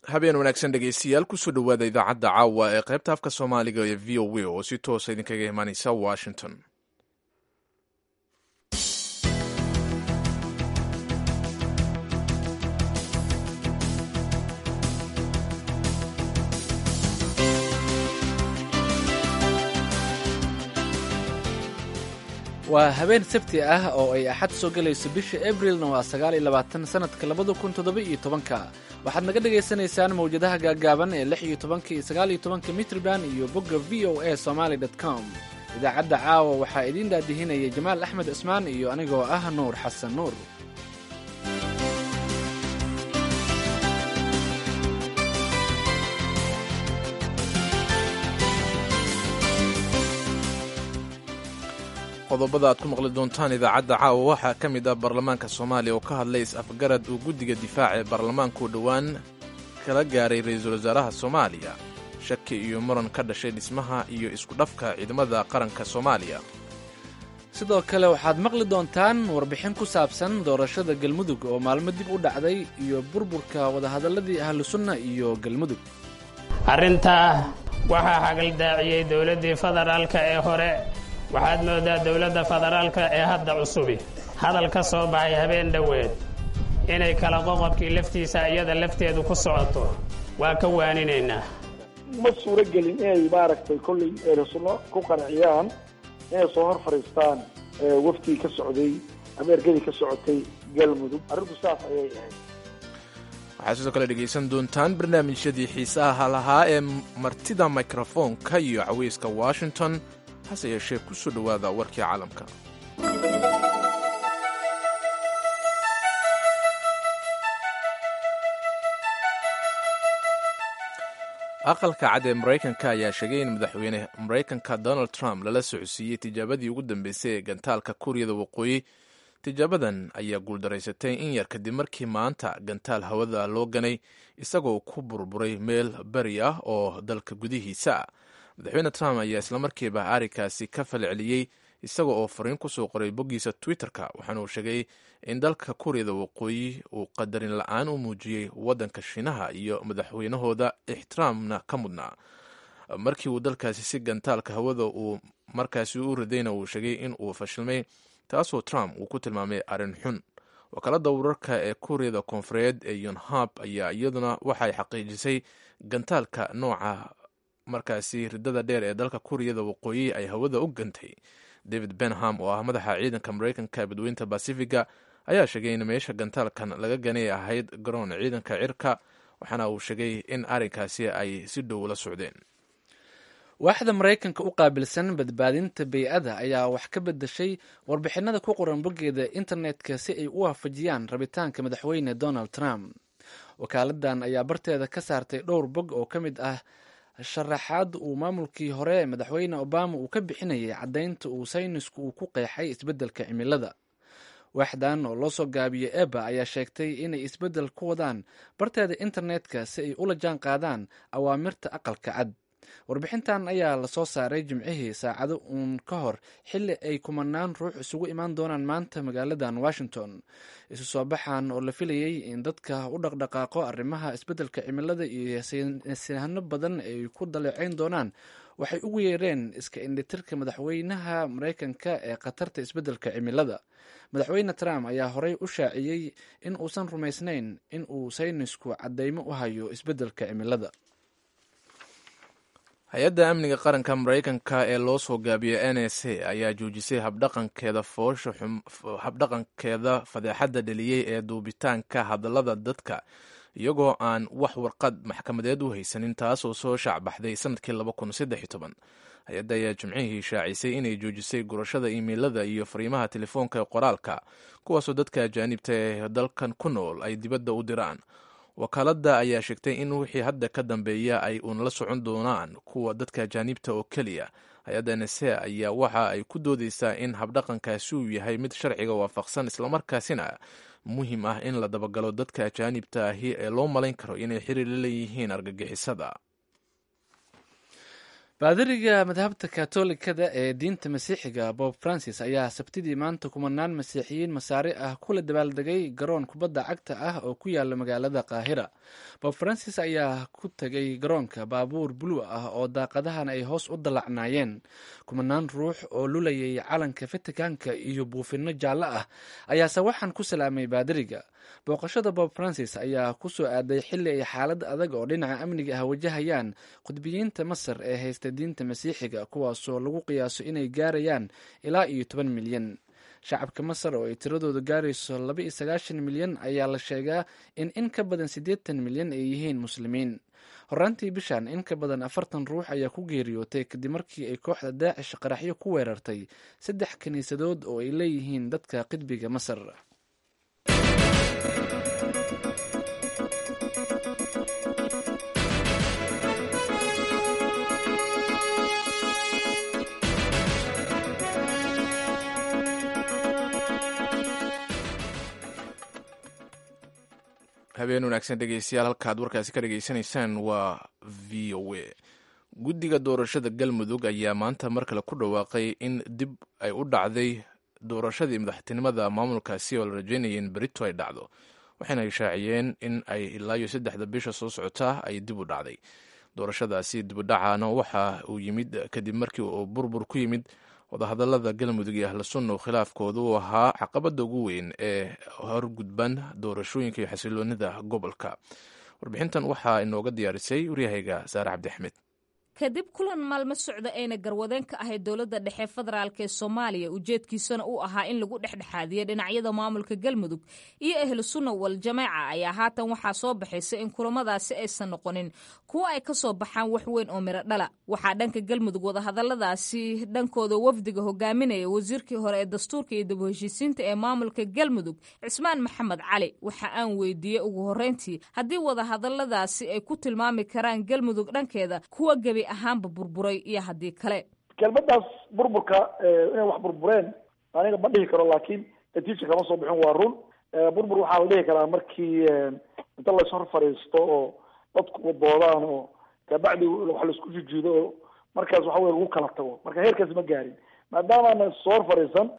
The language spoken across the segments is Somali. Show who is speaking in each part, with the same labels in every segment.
Speaker 1: habeen wanaagsan dhegeystayaal kusoo dhowaada idaacadda caawa ee qaybta afka soomaaliga ee v o a oo si toosa idinkaga imaaneysa washington
Speaker 2: waa habeen sabti ah oo ay axad soo gelayso bisha abrilna waa sagaal iyo labaatan sanadka labada kun toddoba iyo tobanka waxaad naga dhagaysanaysaan mawjadaha gaagaaban ee lix iyo tobanka iyo sagaal iyo tobanka mitrban iyo bogga v o a somaly com idaacadda caawa waxaa idiin daadihinaya jamaal axmed cismaan iyo anigoo ah nuur xasan nuur
Speaker 1: qodobada aad ku maqli doontaan idaacadda caawa waxaa ka mid ah baarlamaanka soomaaliya oo ka hadlay is-afgarad uu guddiga difaaca ee baarlamaanku dhowaan kala gaaray ra-iisul wasaaraha soomaaliya shaki iyo muran ka dhashay dhismaha iyo isku-dhafka ciidamada qaranka soomaaliya
Speaker 2: sidoo kale waxaad maqli doontaan warbixin ku saabsan doorashada galmudug oo maalmo dib u dhacday iyo burburka wadahadalladii ahlu sunna iyo galmudug
Speaker 3: arrintaa waxaa xagaldaaciyey dowladdii federaalka ee hore waxaad moodaa dowladda federaalka ee hadda cusubi hadal ka soo baxay habeen dhoweed inay kala qoqobkii laftiisa iyada lafteedu ku socoto waa ka waaninaynaa
Speaker 4: ma suuro gelin inay maaragtay kollay eerasunno ku qanciyaan inay soo hor fadhiistaan waftii ka socday ama ergadii ka socotay galmudug arrinku saas ayay ahayd
Speaker 1: waxaad sidoo kale dhegaysan doontaan barnaamijyadii xiisaha lahaa ee martida mikrofoonka iyo caweyska washington hase yeeshee ku soo dhowaada warkii caalamka aqalka cad ee maraykanka ayaa sheegay in madaxweyne maraykanka donald trump lala socodsiiyey tijaabadii ugu dambeysay ee gantaalka kuuriyada waqooyi tijaabadan ayaa guuldaraysatay in yar kadib markii maanta gantaal hawada loo ganay isagoo ku burburay meel beri ah oo dalka gudihiisa madaxweyne trump ayaa islamarkiiba arrinkaasi ka falceliyey isaga oo fariin kusoo qoray boggiisa twitter-ka waxaana uu sheegay in dalka kuuriyada waqooyi uu qadarin la-aan u muujiyey waddanka shiinaha iyo madaxweynahooda ixtiraamna ka mudnaa markii uu dalkaasi si gantaalka hawada uu markaasi u ridayna uu sheegay in uu fashilmay taasoo trump uu ku tilmaamay arrin xun wakaalada wararka ee kuuriyada koonfureed ee yonhab ayaa iyaduna waxay xaqiijisay gantaalka nooca markaasi ridada dheer ee dalka kuuriyada waqooyi ay hawada u gantay david benham oo ah madaxa ciidanka maraykanka ee badweynta basifiga ayaa sheegay in meesha gantaalkan laga ganay ahayd garoon ciidanka cirka waxaana uu sheegay in arrinkaasi ay si dhow la socdeen
Speaker 2: waaxda maraykanka u qaabilsan badbaadinta bey-ada ayaa wax ka bedeshay warbixinada ku qoran boggeeda internetka si ay u waafajiyaan rabitaanka madaxweyne donald trump wakaaladan ayaa barteeda ka saartay dhowr bog oo ka mid ah sharaxaad uu maamulkii hore madaxweyne obama uu ka bixinayay caddaynta uu saynisku uu ku qeexay isbeddelka cimilada waaxdan oo loo soo gaabiyey eba ayaa sheegtay inay isbeddel ku wadaan barteeda internetka si ay ula jaan qaadaan awaamirta aqalka cad warbixintan ayaa lasoo saaray jimcihii saacado uun ka hor xilli ay kumanaan ruux isugu imaan doonaan maanta magaaladan washington isu soo baxan oo la filayey in dadka u dhaqdhaqaaqo arrimaha isbeddelka cimilada iyo saynisyahanno badan ay ku daleecayn doonaan waxay ugu yeereen iska indhitirka madaxweynaha maraykanka ee khatarta isbeddelka cimilada madaxweyne trump ayaa horey u shaaciyey in uusan rumaysnayn in uu saynisku caddaymo u hayo isbeddelka cimilada
Speaker 1: hay-adda amniga qaranka maraykanka ee loo soo gaabiyey n s a ayaa joojisay habdhaqankeeda foosha habdhaqankeeda fadeexadda dheliyey ee duubitaanka hadallada dadka iyagoo aan wax warqad maxkamadeed u haysanin taasoo soo shaacbaxday sanadkii hay-adda ayaa jimcihii shaacisay inay joojisay gurashada imeilada iyo fariimaha telefoonka ee qoraalka kuwaasoo dadka ajaanibta ee dalkan ku nool ay dibadda u diraan wakaaladda ayaa sheegtay in wixii hadda ka dambeeya ay uun la socon doonaan kuwa dadka ajaanibta oo keliya hay-adda nse ayaa waxa ay ku doodeysaa in habdhaqankaasi uu yahay mid sharciga waafaqsan islamarkaasina muhiim ah in la dabagalo dadka ajaanibta ahi ee loo malayn karo inay xiriir la leeyihiin argagixisada
Speaker 2: baadiriga madhabta katolikada ee diinta masiixiga bob francis ayaa sabtidii maanta kumanaan masiixiyiin masaari ah kula dabaaldegay garoon kubadda cagta ah oo ku yaala magaalada qaahira bob francis ayaa ku tegay garoonka baabuur bulu ah oo daaqadahan ay hoos u dallacnaayeen kumanaan ruux oo lulayay calanka vaticanka iyo buufinno jaallo ah ayaase waxaan ku salaamay baadiriga booqashada bob francis ayaa ku soo aaday xilli ay xaalad adag oo dhinaca amniga ah wajahayaan qudbiyiinta masar ee haysta diinta masiixiga kuwaasoo lagu qiyaaso inay gaarayaan ilaa iyo toban milyan shacabka masar oo ay tiradooda gaarayso laba iyo sagaashan milyan ayaa la sheegaa in in ka badan siddeetan milyan ay yihiin muslimiin horaantii bishan in ka badan afartan ruux ayaa ku geeriyootay kadib markii ay kooxda daacish qaraxyo ku weerartay saddex kiniisadood oo ay leeyihiin dadka qidbiga masar
Speaker 1: habeen wanaagsan dhegeystayaal halkaad warkaasi ka dhegeysanaysaan waa v o a guddiga doorashada galmudug ayaa maanta mar kale ku dhawaaqay in dib ay u dhacday doorashadii madaxtinimada maamulkaasi oo la rajeynaya in berito ay dhacdo waxayna ishaaciyeen in ay ilaa iyo saddexda bisha soo socotaa ay dib u dhacday doorashadaasi dibudhacaana waxa uu yimid kadib markii uu burbur ku yimid wadahadalada galmudug iyo ahlu sunna uu khilaafkooda u ahaa caqabada ugu weyn ee horgudban doorashooyinka iyo xasiloonida gobolka warbixintan waxaa inooga diyaarisay waryahayga saare cabdi axmed
Speaker 5: kadib kulan maalmo socda ayna garwadeen ka ahayd dowladda dhexe federaalk ee soomaaliya ujeedkiisana uu ahaa in lagu dhexdhexaadiyo dhinacyada maamulka galmudug iyo ahlu sunna wal jamaaca ayaa haatan waxaa soo baxaysa in kulamadaasi aysan noqonin kuwo ay ka soo baxaan wax weyn oo miro dhala waxaa dhanka galmudug wadahadaladaasi dhankooda wafdiga hogaaminaya wasiirkii hore ee dastuurka iyo dib heshiisiinta ee maamulka galmudug cismaan maxamed cali waxa aan weydiiyey ugu horreyntii haddii wadahadaladaasi ay ku tilmaami karaan galmudug dhankeeda kuwa gebi ahaanba burburay iyo haddii kale
Speaker 4: kelmadaas burburka inay wax burbureen aniga ma dhihi karo laakiin natiija kama soo bixin waa run burbur waxaa la dhihi karaa markii inta lays hor fadhiisto oo dadku doodaan oo kabacdi wax laisku jijiido oo markaas waxa wey lagu kala tago marka heerkaas ma gaarin maadaama aanan is hor fadhiisan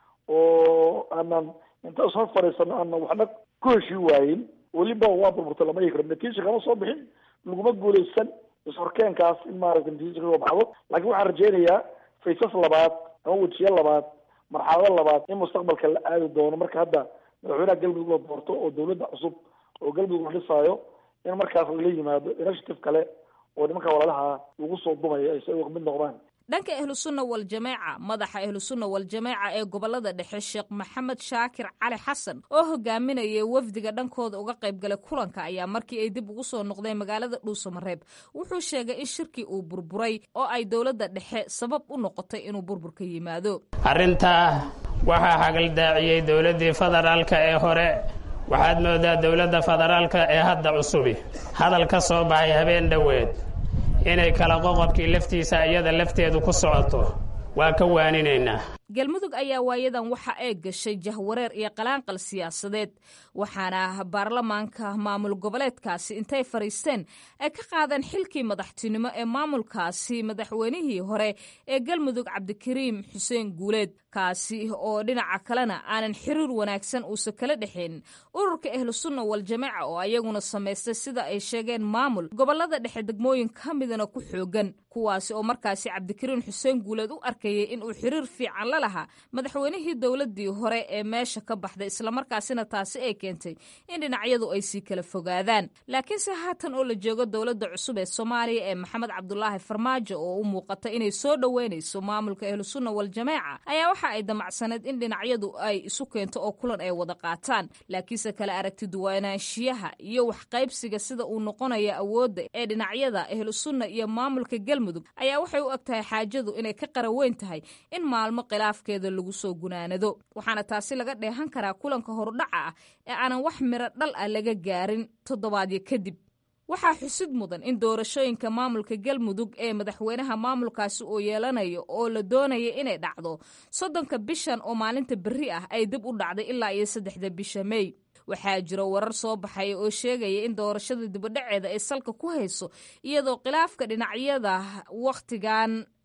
Speaker 4: oo aanan inta is hor fadhiisan aanan waxna ku heshii waayin weliba waa burburta lama dhihi karo natiija kama soo bixin laguma guuleysan ishorkeenkaas in maaragta natiija kasoo baxdo laakiin waxaan rajeynayaa faysas labaad ama wejiyo labaad marxalado labaad in mustaqbalka la aadi doono marka hadda madaxweynaha galmudug la doorto oo dawladda cusub oo galmudug la dhisaayo in markaas lala yimaado initiative kale oo nimanka walalaha lagu soo dumayo ay si ay mid noqdaan
Speaker 5: dhanka ahlusunna waljamaaca madaxa ahlusunna waljamaaca ee gobolada dhexe sheekh maxamed shaakir cali xasan oo hogaaminaya wafdiga dhankooda uga qaybgalay kulanka ayaa markii ay dib ugu soo noqdeen magaalada dhuusamareeb wuxuu sheegay in shirkii uu burburay oo ay dowladda dhexe sabab u noqotay inuu burburka yimaado
Speaker 3: arrintaa waxaa hagaldaaciyey dowladdii federaalka ee hore waxaad moodaa dowladda federaalka ee hadda cusubi hadal ka soo baxay habeen dhoweed inay kala qoqobkii laftiisa iyada lafteedu ku socoto waa ka waaninaynaa
Speaker 5: galmudug ayaa waayadan waxa ay gashay jahwareer iyo qalaanqal siyaasadeed waxaana baarlamaanka maamul goboleedkaasi intay fadhiisteen ay ka qaadeen xilkii madaxtinimo ee maamulkaasi madaxweynihii hore ee galmudug cabdikariim xuseen guuleed kaasi oo dhinaca kalena aanan xiriir wanaagsan uusan kala dhexayn ururka ahlusunna waljamaaca oo ayaguna samaystay sida ay sheegeen maamul gobolada dhexe degmooyin ka midana ku xoogan kuwaasi oo markaasi cabdikariim xuseen guuleed u arkayay inuu xiriir fiican la lahaa madaxweynihii dowladii hore ee meesha ka baxday islamarkaasina taasi ay keentay in dhinacyadu ay sii kala fogaadaan laakiinse haatan oo la joogo dowladda cusub ee soomaaliya ee maxamed cabdulaahi farmaajo oo u muuqata inay soo dhoweynayso maamulka ahlusunna waljamaaca ayaa waxa ay damacsaneed in dhinacyadu ay isu keento oo kulan ay wada qaataan laakiinse kala aragti duwanaanshiyaha iyo waxqaybsiga sida uu noqonayo awoodda ee dhinacyada ahlusunna iyo maamulka galmudug ayaa waxay u eg tahay xaajadu inay ka qaraweyn tahay in maalmo khilaafkeeda lagu soo gunaanado waxaana taasi laga dheehan karaa kulanka horudhaca ah ee aanan wax miro dhal ah laga gaarin toddobaadyo kadib waxaa xusid mudan in doorashooyinka maamulka galmudug ee madaxweynaha maamulkaasi uu yeelanayo oo la doonaya inay dhacdo soddonka bishan oo maalinta berri ah ay dib u dhacday ilaa iyo saddexda bisha mey waxaa jiro warar soo baxaya oo sheegaya in doorashada dibadhaceeda ay salka ku hayso iyadoo khilaafka dhinacyada wakhtigan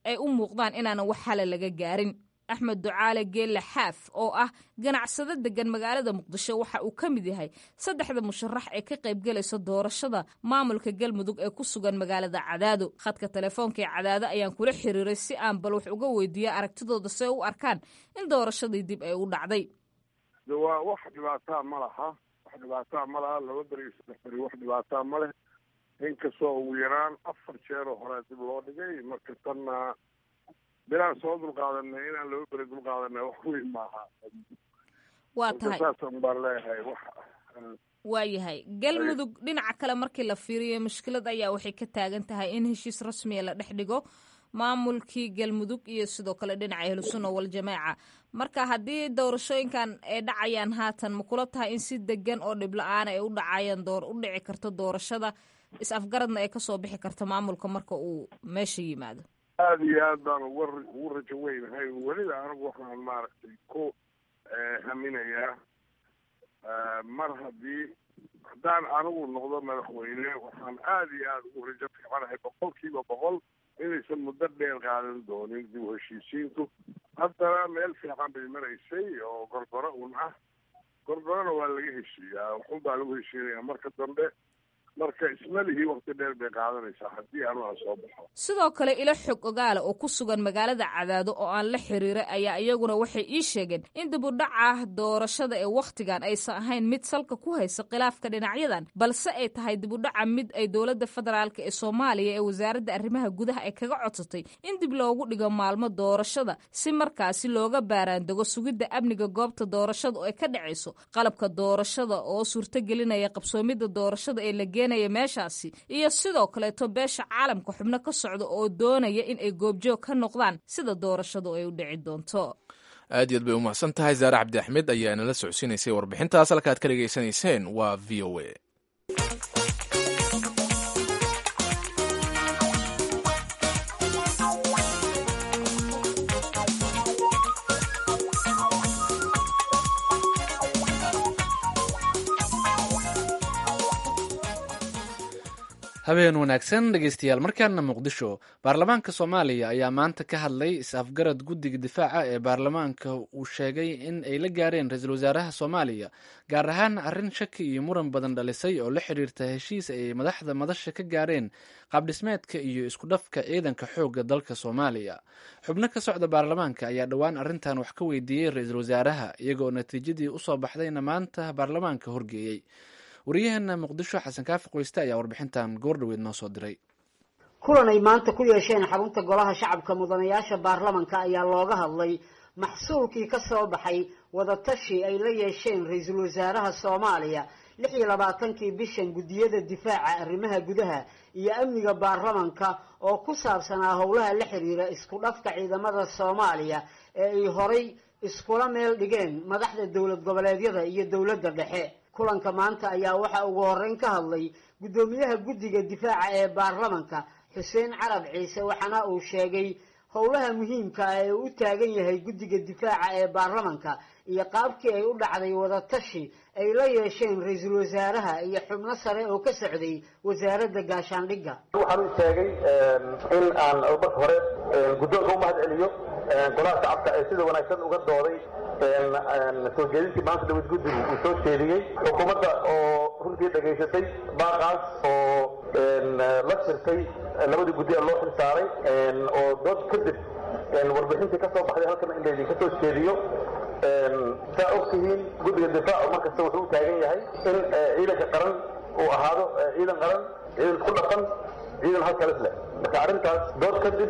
Speaker 5: ay u muuqdaan inaanan wax xala laga gaarin axmed ducaale geelle xaaf oo ah ganacsado degan magaalada muqdisho waxa uu ka mid yahay saddexda musharax ee ka qaybgelaysa doorashada maamulka galmudug ee ku sugan magaalada cadaado khadka telefoonka ee cadaado ayaan kula xiriiray si aan bal wax uga weydiiya aragtidooda see u arkaan in doorashadii dib ay u dhacday
Speaker 6: waa wax dhibaataa ma laha wax dhibaataa ma laha laba beri iyo saddex beri wax dhibaataa ma leh inkastoo ugu yaraan afar jeeroo horea dib loo dhigay marka tanna bilaan soo dulqaadanay inaan laba beri dulqaadanay wax weyn maaha
Speaker 5: waa tahay
Speaker 6: saasan baan leeyahay wax
Speaker 5: waayahay galmudug dhinaca kale markii la fiiriyo mushkilad ayaa waxay ka taagan tahay in heshiis rasmiya la dhex dhigo maamulkii galmudug iyo sidoo kale dhinaca ahlusunna waljamaaca marka haddii doorashooyinkan ay dhacayaan haatan ma kula tahay in si degan oo dhib la-aan ay u dhacayaan door u dhici karto doorashada is-afgaradna ay kasoo bixi karto maamulka marka uu meesha yimaado
Speaker 6: aada iyo aad baan uga ugu rajo weynahay weliba anigu waxaan maaragtay ku haminayaa mar haddii haddaan anigu noqdo madaxweyne waxaan aada iyo aada ugu rajo fiicanahay boqol kiiba boqol inaysan muddo dheer qaadan doonin dib u heshiisiintu haddana meel fiican bay maraysay oo gorgoro un ah gorgorona waa laga heshiiyaa waxun baa lagu heshiinayaa marka dambe marka ismalihii wakti dheer bay qaadanaysaa haddii anuga soo baxo
Speaker 5: sidoo kale ilo xog ogaala oo ku sugan magaalada cadaado oo aan la xiriiray ayaa iyaguna waxay ii sheegeen in dib u dhaca doorashada ee wakhtigan aysan ahayn mid salka ku haysa khilaafka dhinacyadan balse ay tahay dib u dhaca mid ay dowladda federaalk ee soomaaliya ee wasaaradda arrimaha gudaha ay kaga codsatay in dib loogu dhigo maalmo doorashada si markaasi looga baaraandego sugidda amniga goobta doorashada oo ay ka dhacayso qalabka doorashada oo suurtogelinaya qabsoomidda doorashada ee la meeshaasi iyo sidoo kaleeto beesha caalamka xubno ka socda oo doonaya in ay goobjoog ka noqdaan sida doorashadu ay u dhici doonto
Speaker 1: aad iyo aad bay umahadsan tahay zaare cabdi axmed ayaa nala socodsiinaysay warbixintaas halka ad ka dhegaysanayseen waa v o a
Speaker 2: habeen wanaagsan dhegeystayaal markaana muqdisho baarlamaanka soomaaliya ayaa maanta ka hadlay is-afgarad guddiga difaaca ee baarlamaanka uu sheegay in ay la gaareen ra-iisul wasaaraha soomaaliya gaar ahaan arrin shaki iyo muran badan dhalisay oo la xiriirta heshiis ay madaxda madasha ka gaareen qaabdhismeedka iyo isku dhafka ciidanka xoogga dalka soomaaliya xubno ka socda baarlamaanka ayaa dhowaan arrintan wax ka weydiiyey ra-iisul wasaaraha iyagoo natiijadii usoo baxdayna maanta baarlamaanka horgeeyey wariyaheena muqdisho xasan kaafi qoyste ayaa warbixintan goordhoweed noo soo diray
Speaker 7: kulan ay maanta ku yeesheen xarunta golaha shacabka mudanayaasha baarlamanka ayaa looga hadlay maxsuulkii ka soo baxay wadatashi ay la yeesheen ra-iisul wasaaraha soomaaliya lix iyo labaatankii bishan guddiyada difaaca arrimaha gudaha iyo amniga baarlamanka oo ku saabsanaa howlaha la xiriira isku dhafka ciidamada soomaaliya ee ay horay iskula meel dhigeen madaxda dowlad goboleedyada iyo dowladda dhexe kulanka maanta ayaa waxaa ugu horeyn ka hadlay guddoomiyaha guddiga difaaca ee baarlamanka xuseen carab ciise waxaana uu sheegay howlaha muhiimka ah ee u taagan yahay guddiga difaaca ee baarlamanka iyo qaabkii ay u dhacday wadatashi ay la yeesheen ra-iisul wasaaraha iyo xubno sare oo ka socday wasaaradda gaashaandhigga
Speaker 8: waxaan u sheegay in aan marka hore guddoonka u mahad celiyo golaha shacabka ee sida wanaagsan uga dooday soo jeedintii maanta dawad guddigu uu soo jeediyey xukuumadda oo runtii dhegaysatay baaqaas oo la shirtay labadii guddi ee loo xil saaray oo dood kadib warbixintii ka soo baxday halkan in laydinka soo jeediyo saa og tihiin guddiga difaacu markasta wuxuu u taagan yahay in ciidanka qaran uu ahaado ciidan qaran ciidan isku dhaqan ciidan halkalis leh marka arrintaas dood kadib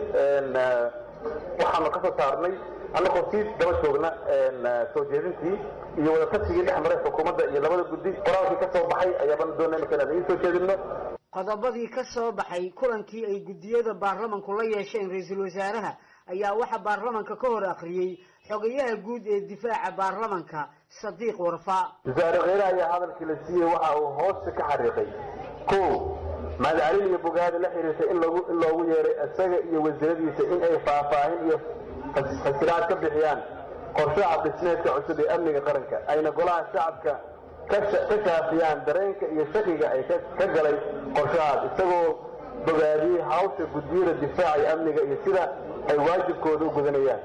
Speaker 8: waxaanu ka soo saarnay annagoo sii daba joogna soo jeedintii iyo wadatassigii dhex maray xukuumadda iyo labada guddi qoraalkii ka soo baxay ayaabaan doonay marka inaan idiin soo jeedinno
Speaker 7: qodobadii ka soo baxay kulankii ay guddiyada baarlamanku la yeesheen ra-iisul wasaaraha ayaa waxaa baarlamanka ka hor akhriyey xogayaha guud ee difaaca baarlamanka sadiiq warfa
Speaker 8: wasaare kheyre ayaa hadalkii la siiyey waxa uu hoosta ka xariiqay ko mahadcelin iyo bogaadi la xiriirtay in loogu in loogu yeeray isaga iyo wasiiradiisa in ay faahfaahin iyo fasiraad ka bixiyaan qorshaha dhismeedka cusub ee amniga qaranka ayna golaha shacabka ka shaafiyaan dareenka iyo shakiga ay ka galay qorshahaas isagoo bogaadiyey hawsha guddiyada difaaca iyo amniga iyo sida ay waajibkooda u gudanayaan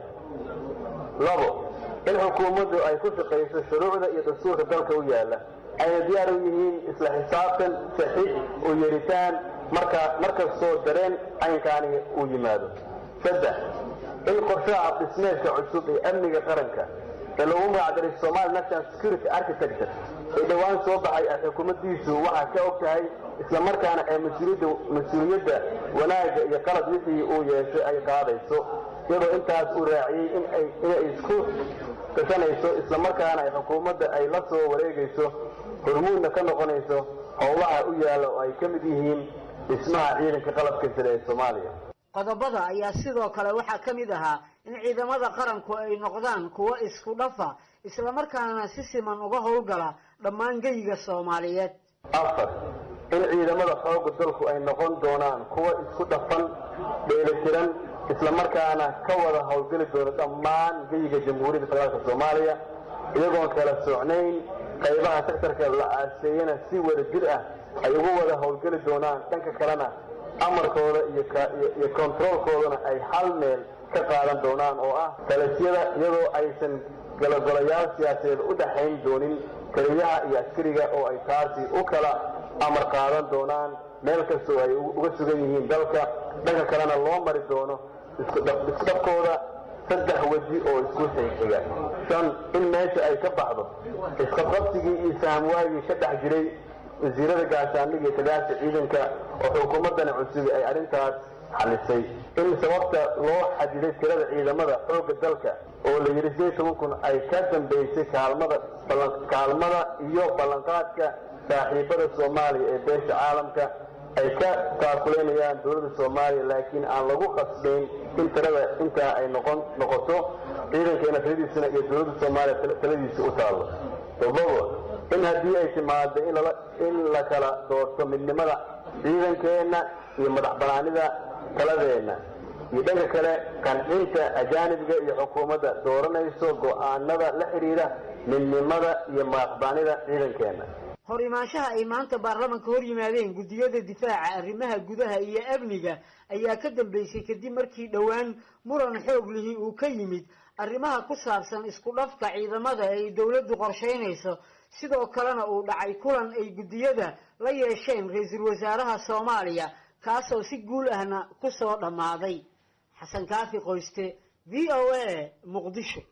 Speaker 8: labo in xukuumaddu ay ku shaqayso shuruucda iyo dastuurka dalka u yaalla ayna diyaar u yihiin isla xisaabtan saxiix u yeeritaan markaa markastoo dareen caynkaani uu yimaado saddex in qorshaha abdhismeedka cusub ee amniga qaranka ee lagu magacdaray somali national security architecture ee dhowaan soo baxay ay xukuumaddiisu waxaa ka og tahay islamarkaana ee mas-uuliyadda wanaagga iyo qalad wixii uu yeeshay ay qaadayso iyadoo intaas uu raaciyey inay isku gashanayso islamarkaana ay xukuumadda ay la soo wareegayso hormuudna ka noqonayso howlaha u yaalla oo ay ka mid yihiin dhismaha ciidanka qalabka sare ee soomaaliya
Speaker 7: qodobada ayaa sidoo kale waxaa ka mid ahaa in ciidamada qaranku ay noqdaan kuwo isku dhafa islamarkaana si siman uga howlgala dhammaan geyiga soomaaliyeed
Speaker 8: afar in ciidamada xoogga dalku ay noqon doonaan kuwo isku dhafan dheelitiran islamarkaana ka wada howlgeli doona dhammaan geyiga jamhuuriyadda federaalka soomaaliya iyagoon kala socnayn qaybaha sektarka la aaseeyana si wada jir ah ay ugu wada howlgeli doonaan dhanka kalena amarkooda iyo kontaroolkoodana ay hal meel ka qaadan doonaan oo ah talasyada iyadoo aysan galogolayaal siyaasadeed u dhaxayn doonin keliyaha iyo askariga oo ay taasi u kala amar qaadan doonaan meel kastoo ay uga sugan yihiin dalka dhanka kalena loo mari doono iskudhabkooda saddex weji oo isku xigxiga shan in meesha ay ka baxdo isqabqabsigii iyo sahamwaagii ka dhex jiray wasiirada gaashaandhig iyo tagaasha ciidanka oo xukuumaddani cusubi ay arrintaas xalisay in sababta loo xadiday tirada ciidamada xoogga dalka oo la yidhi sideed toban kun ay ka dambaysay kaalmada kaalmada iyo ballanqaadka saaxiibada soomaaliya ee beesha caalamka ay ka taakuleynayaan dowladda soomaaliya laakiin aan lagu qasbayn in tirada intaa ay noqon noqoto ciidankeena taladiisana iyo dowladda soomaaliya taladiisa u taallo todobo in haddii ay timaado in la kala doorto midnimada ciidankeenna iyo madax banaanida taladeenna iyo dhanka kale qancinta ajaanibga iyo xukuumadda dooranayso go'aanada la xidhiidha midnimada iyo madaxbanaanida ciidankeenna
Speaker 7: hor imaanshaha ay maanta baarlamanka hor yimaadeen guddiyada difaaca arrimaha gudaha iyo amniga ayaa ka dambeysay kadib markii dhowaan muran xoog lihi uu ka yimid arrimaha ku saabsan isku dhafka ciidamada ay dowladdu qorshaynayso sidoo kalena uu dhacay kulan ay guddiyada la yeesheen ra-iisul wasaaraha soomaaliya kaasoo si guul ahna ku soo dhammaaday xasan kaafi qoyste v o a muqdisho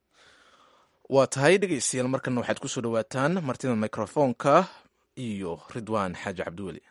Speaker 1: waa tahay dhegeystayaal markana waxaad kusoo dhawaataan martida mikrofoonka iyo ridwaan xaaji cabdiweli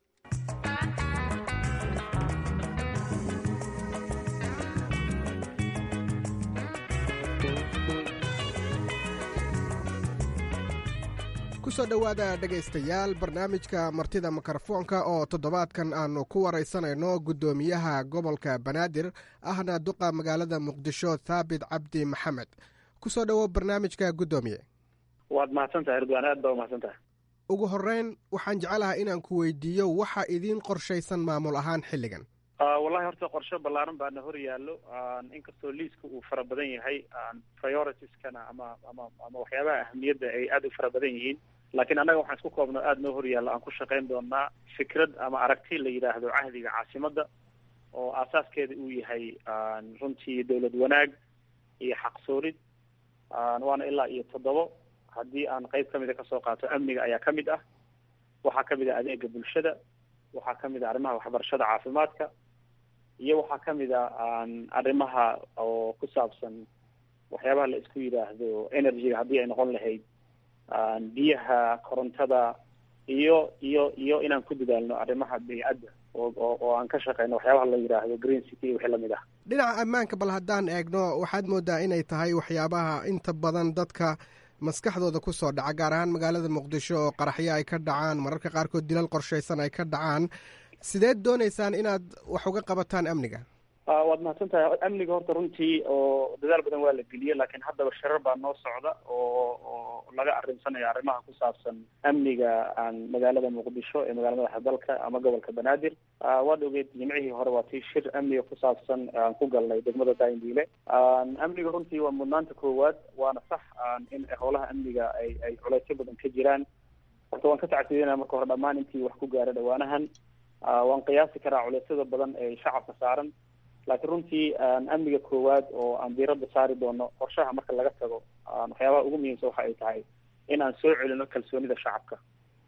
Speaker 9: kusoo dhowaada dhegaystayaal barnaamijka martida mikrofoonka oo toddobaadkan aanu ku waraysanayno guddoomiyaha gobolka banaadir ahna duqa magaalada muqdisho thaabit cabdi maxamed kusoo dhowo barnaamijka guddoomiye
Speaker 10: waad mahadsantahay ridwaan aad baa umahadsantahay
Speaker 9: ugu horreyn waxaan jecelahay inaan ku weydiiyo waxa idiin qorshaysan maamul ahaan xilligan
Speaker 10: wallahi horta qorshe ballaaran baana hor yaallo inkastoo liiska uu fara badan yahay prioritieskana ama ama ama waxyaabaha ahamiyadda ay aada u fara badan yihiin laakiin annaga waxaan isku koobno aada noo hor yaallo aan ku shaqayn doonaa fikrad ama aragti la yidhaahdo cahdiga caasimadda oo aasaaskeeda uu yahay runtii dowlad wanaag iyo xaqsoorid waana ilaa iyo toddobo haddii aan qeyb kamida kasoo qaato amniga ayaa ka mid ah waxaa kamid ah adeega bulshada waxaa kamid ah arrimaha waxbarashada caafimaadka iyo waxaa kamid a arrimaha oo ku saabsan waxyaabaha la isku yidhaahdo energyga haddii ay noqon lahayd biyaha korontada iyo iyo iyo inaan ku dadaalno arrimaha beycadda oo oo aan ka shaqeyno waxyaabaha la yidhaahdo green city wixii lamid ah
Speaker 9: dhinaca ammaanka bal haddaan eegno waxaad moodaa inay tahay waxyaabaha inta badan dadka maskaxdooda kusoo dhaca gaar ahaan magaalada muqdisho oo qaraxyo ay ka dhacaan mararka qaarkood dilal qorshaysan ay ka dhacaan sideed doonaysaan inaad wax uga qabataan amniga
Speaker 10: waad mahadsan tahay amniga horta runtii oo dadaal badan waa la geliyey laakiin haddaba shirar baa noo socda oo oo laga arrimsanayo arrimaha ku saabsan amniga aan magaalada muqdisho ee magaalada madaxa dalka ama gobolka banaadir waad ogeed jimcihii hore waa tii shir amniga ku saabsan aan ku galnay degmada daindiile amniga runtii waa mudnaanta koowaad waana sax in howlaha amniga ay ay culeysyo badan ka jiraan horta waan ka tacsiidinaya marka hore dhammaan intii wax ku gaara dhawaanahan waan qiyaasi karaa culeysyada badan ee shacabka saaran laakiin runtii amniga koowaad oo aan diiradda saari doono qorshaha marka laga tago waxyaabaha ugu muhiimsan waxa ay tahay in aan soo celino kalsoonida shacabka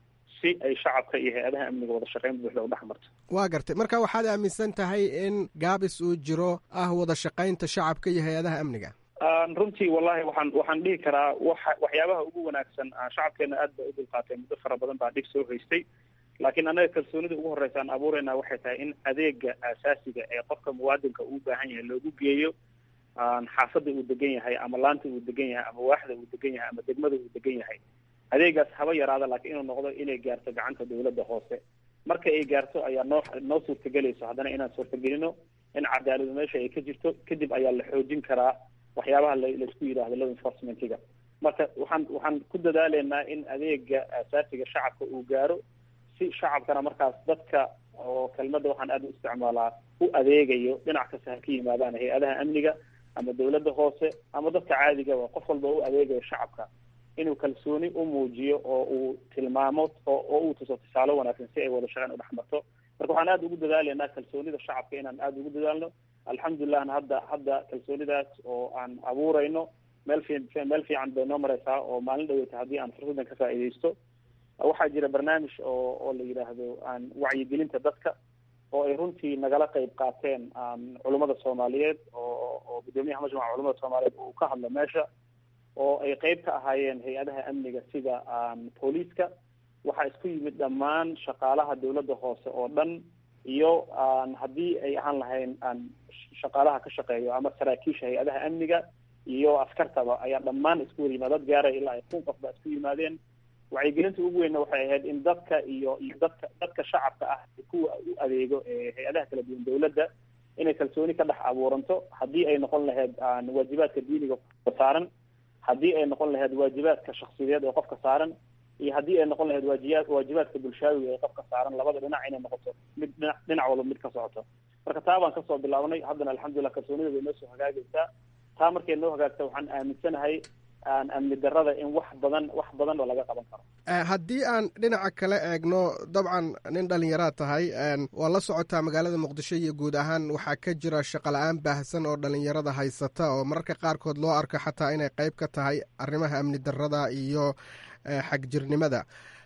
Speaker 10: si ay shacabka iyo hay-adaha amniga wada shaqeyn buuxda u dhex marto
Speaker 9: waa gartay marka waxaad aaminsan tahay in gaabis uu jiro ah wada shaqaynta shacabka iyo hay-adaha amniga
Speaker 10: runtii wallahi waxaan waxaan dhihi karaa waxa waxyaabaha ugu wanaagsan shacabkeena aad ba u dulqaatay muddo fara badan baa dhib soo haystay laakiin annaga kalsoonida ugu horreysa aan abuureyna waxay tahay in adeega aasaasiga ee qofka muwaadinka uu baahan yahay loogu geeyo xaafadda uu degan yahay ama laanta uu degan yahay ama waaxda uu degan yahay ama degmada uu degan yahay adeegaas haba yaraada laakiin inuu noqdo inay gaarto gacanta dawladda hoose marka ay gaarto ayaa noo noo suurtagelayso haddana inaan suurtagelino in cadaaladu meesha ay ka jirto kadib ayaa la xoojin karaa waxyaabaha laisku yidhaahdo law enforcementiga marka waxaan waxaan ku dadaaleynaa in adeega aasaasiga shacabka uu gaaro si shacabkana markaas dadka oo kelmadda waxaan aada u isticmaalaa u adeegayo dhinac kasta ha ka yimaadaan hay-adaha amniga ama dawladda hoose ama dadka caadigaba qof walba u adeegayo shacabka inuu kalsooni u muujiyo oo uu tilmaamo oo oo uu tuso tusaale wanaagsan si ay wada shaqeyn u dhex marto marka waxaan aada ugu dadaaleynaa kalsoonida shacabka inaan aada ugu dadaalno alxamdulillahna hadda hadda kalsoonidaas oo aan abuureyno meel fi meel fiican bay noo mareysaa oo maalin dhaweyta haddii aan fursaddan ka faa'iidaysto waxaa jira barnaamij oo oo la yidhaahdo aan wacyigelinta dadka oo ay runtii nagala qeyb qaateen culummada soomaaliyeed oo oo guddoomiyaha majmaca culamada soomaaliyeed uu ka hadlo meesha oo ay qeyb ka ahaayeen hay-adaha amniga sida booliiska waxaa isku yimid dhammaan shaqaalaha dawladda hoose oo dhan iyo haddii ay ahaan lahayn shaqaalaha ka shaqeeyo ama saraakiisha hay-adaha amniga iyo askartaba ayaa dhammaan isku wada yimaad dad gaaraya ilaa ay kun qof baa isku yimaadeen wacyigelinta ugu weynna waxay ahayd in dadka iyo iyo dadka dadka shacabka ah kuwa u adeego ee hay-adaha kala duwan dawladda inay kalsooni ka dhex abuuranto haddii ay noqon lahayd waajibaadka diiniga qofka saaran haddii ay noqon lahayd waajibaadka shaksiyadeed ee qofka saaran iyo haddii ay noqon lahayd waajiya waajibaadka bulshaawiga ee qofka saaran labada dhinac inay noqoto mid dhinac dhinac walba mid ka socoto marka taa baan kasoo bilaabnay haddana alxamdulillah kalsoonida bay noo soo hagaagaysaa taa markay noo hagaagta waxaan aaminsanahay amni darada in wax badan wax badan oo laga qaban karo
Speaker 9: haddii aan dhinaca kale eegno dabcan nin dhallinyaraad tahay waa la socotaa magaalada muqdisho iyo guud ahaan waxaa ka jira shaqola-aan baahsan oo dhallinyarada haysata oo mararka qaarkood loo arko xataa inay qeyb ka tahay arrimaha amni darada iyo xagjirnimada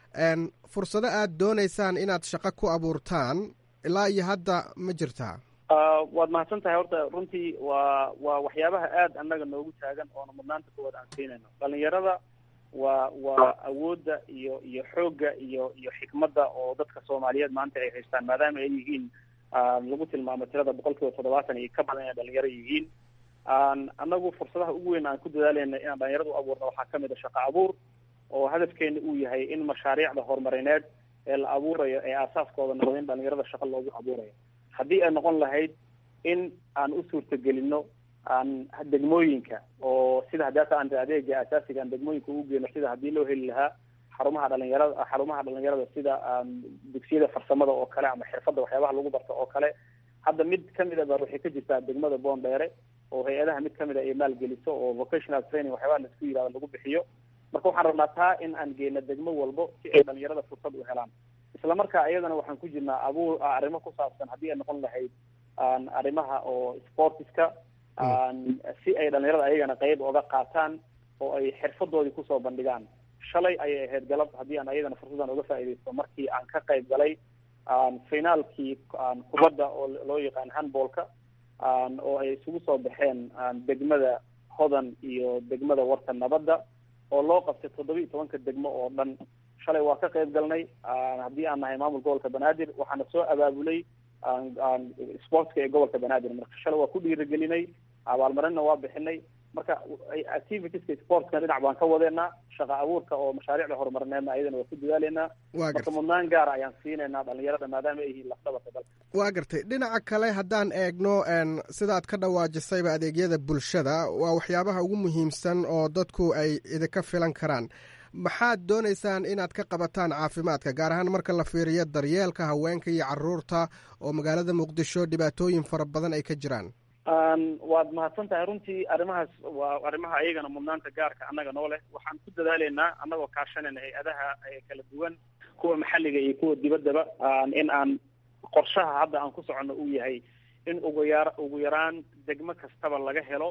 Speaker 9: fursado aad doonaysaan inaad shaqo ku abuurtaan ilaa iyo hadda ma jirtaa
Speaker 10: waad mahadsan tahay horta runtii waa waa waxyaabaha aada annaga noogu taagan oona mudnaanta kuwaad aan siinayno dhalinyarada waa waa awoodda iyo iyo xoogga iyo iyo xikmadda oo dadka soomaaliyeed maanta ay haystaan maadaama ay yihiin lagu tilmaamo tirada boqol kiiba toddobaatan iyo ka badan inay dhalinyaro yihiin annagu fursadaha ugu weyn aan ku dadaaleyna inaan dhalinyarada u abuurno waxaa kamid a shaqo abuur oo hadafkeena uu yahay in mashaariicda horumarineed ee la abuurayo ee aasaaskooda noqdo in dhalinyarada shaqo loogu abuurayo haddii ay noqon lahayd in aan u suurtagelino aan degmooyinka oo sida haddaata aan adeega asaasiga aan degmooyinka ugu geyno sida haddii loo heli lahaa xarumaha dhalinyarada xarumaha dhalinyarada sida dugsiyada farsamada oo kale ama xirfadda waxyaabaha lagu barto oo kale hadda mid kamid a baa waxay ka jirtaa degmada boondheere oo hay-adaha mid kamid a ay maalgeliso oo vocational training waxyaabaha laisku yihahdo lagu bixiyo marka waxaan rabnaa taa in aan geyno degmo walbo si ay dhalinyarada fursad u helaan isla markaa iyadana waxaan ku jirnaa abuur arrimo ku saabsan haddii ay noqon lahayd arrimaha oo sportiska si ay dhalinyarada ayagana qeyb oga qaataan oo ay xirfadoodii kusoo bandhigaan shalay ayay ahayd galab haddii aan ayadana fursadan uga faa'iidaysto markii aan ka qayb galay finaalkii kubadda oo loo yaqaan handballka oo ay isugu soo baxeen degmada hodan iyo degmada warta nabadda oo loo qabtay toddoba iyo tobanka degmo oo dhan shalay waa ka qayb galnay haddii aan nahay maamul gobolka banaadir waxaana soo abaabulay sportska ee gobolka banaadir marka shalay waa ku dhiirigelinay abaalmarinna waa bixinay marka activitieska sportska dhinac baan ka wadeenaa shaqa abuurka oo mashaariicda horumarineedna ayadana waa ku dadaaleynaa marka mudnaan gaara ayaan siinaynaa dhalinyarada maadaama ay yihiin lafdhabarka dalka
Speaker 9: waa gartay dhinaca kale haddaan eegno sidaad ka dhawaajisayba adeegyada bulshada waa waxyaabaha ugu muhiimsan oo dadku ay idinka filan karaan maxaad doonaysaan inaad ka qabataan caafimaadka gaar ahaan marka la fiiriyo daryeelka haweenka iyo caruurta oo magaalada muqdisho dhibaatooyin fara badan ay ka jiraan
Speaker 10: waad mahadsan tahay runtii arrimahaas waa arrimaha ayagana mudnaanta gaarka annaga noo leh waxaan ku dadaaleynaa annagoo kaashanayna hay-adaha kala duwan kuwa maxalliga iyo kuwa dibaddaba in aan qorshaha hadda aan ku soconno uu yahay in ugu yar ugu yaraan degmo kastaba laga helo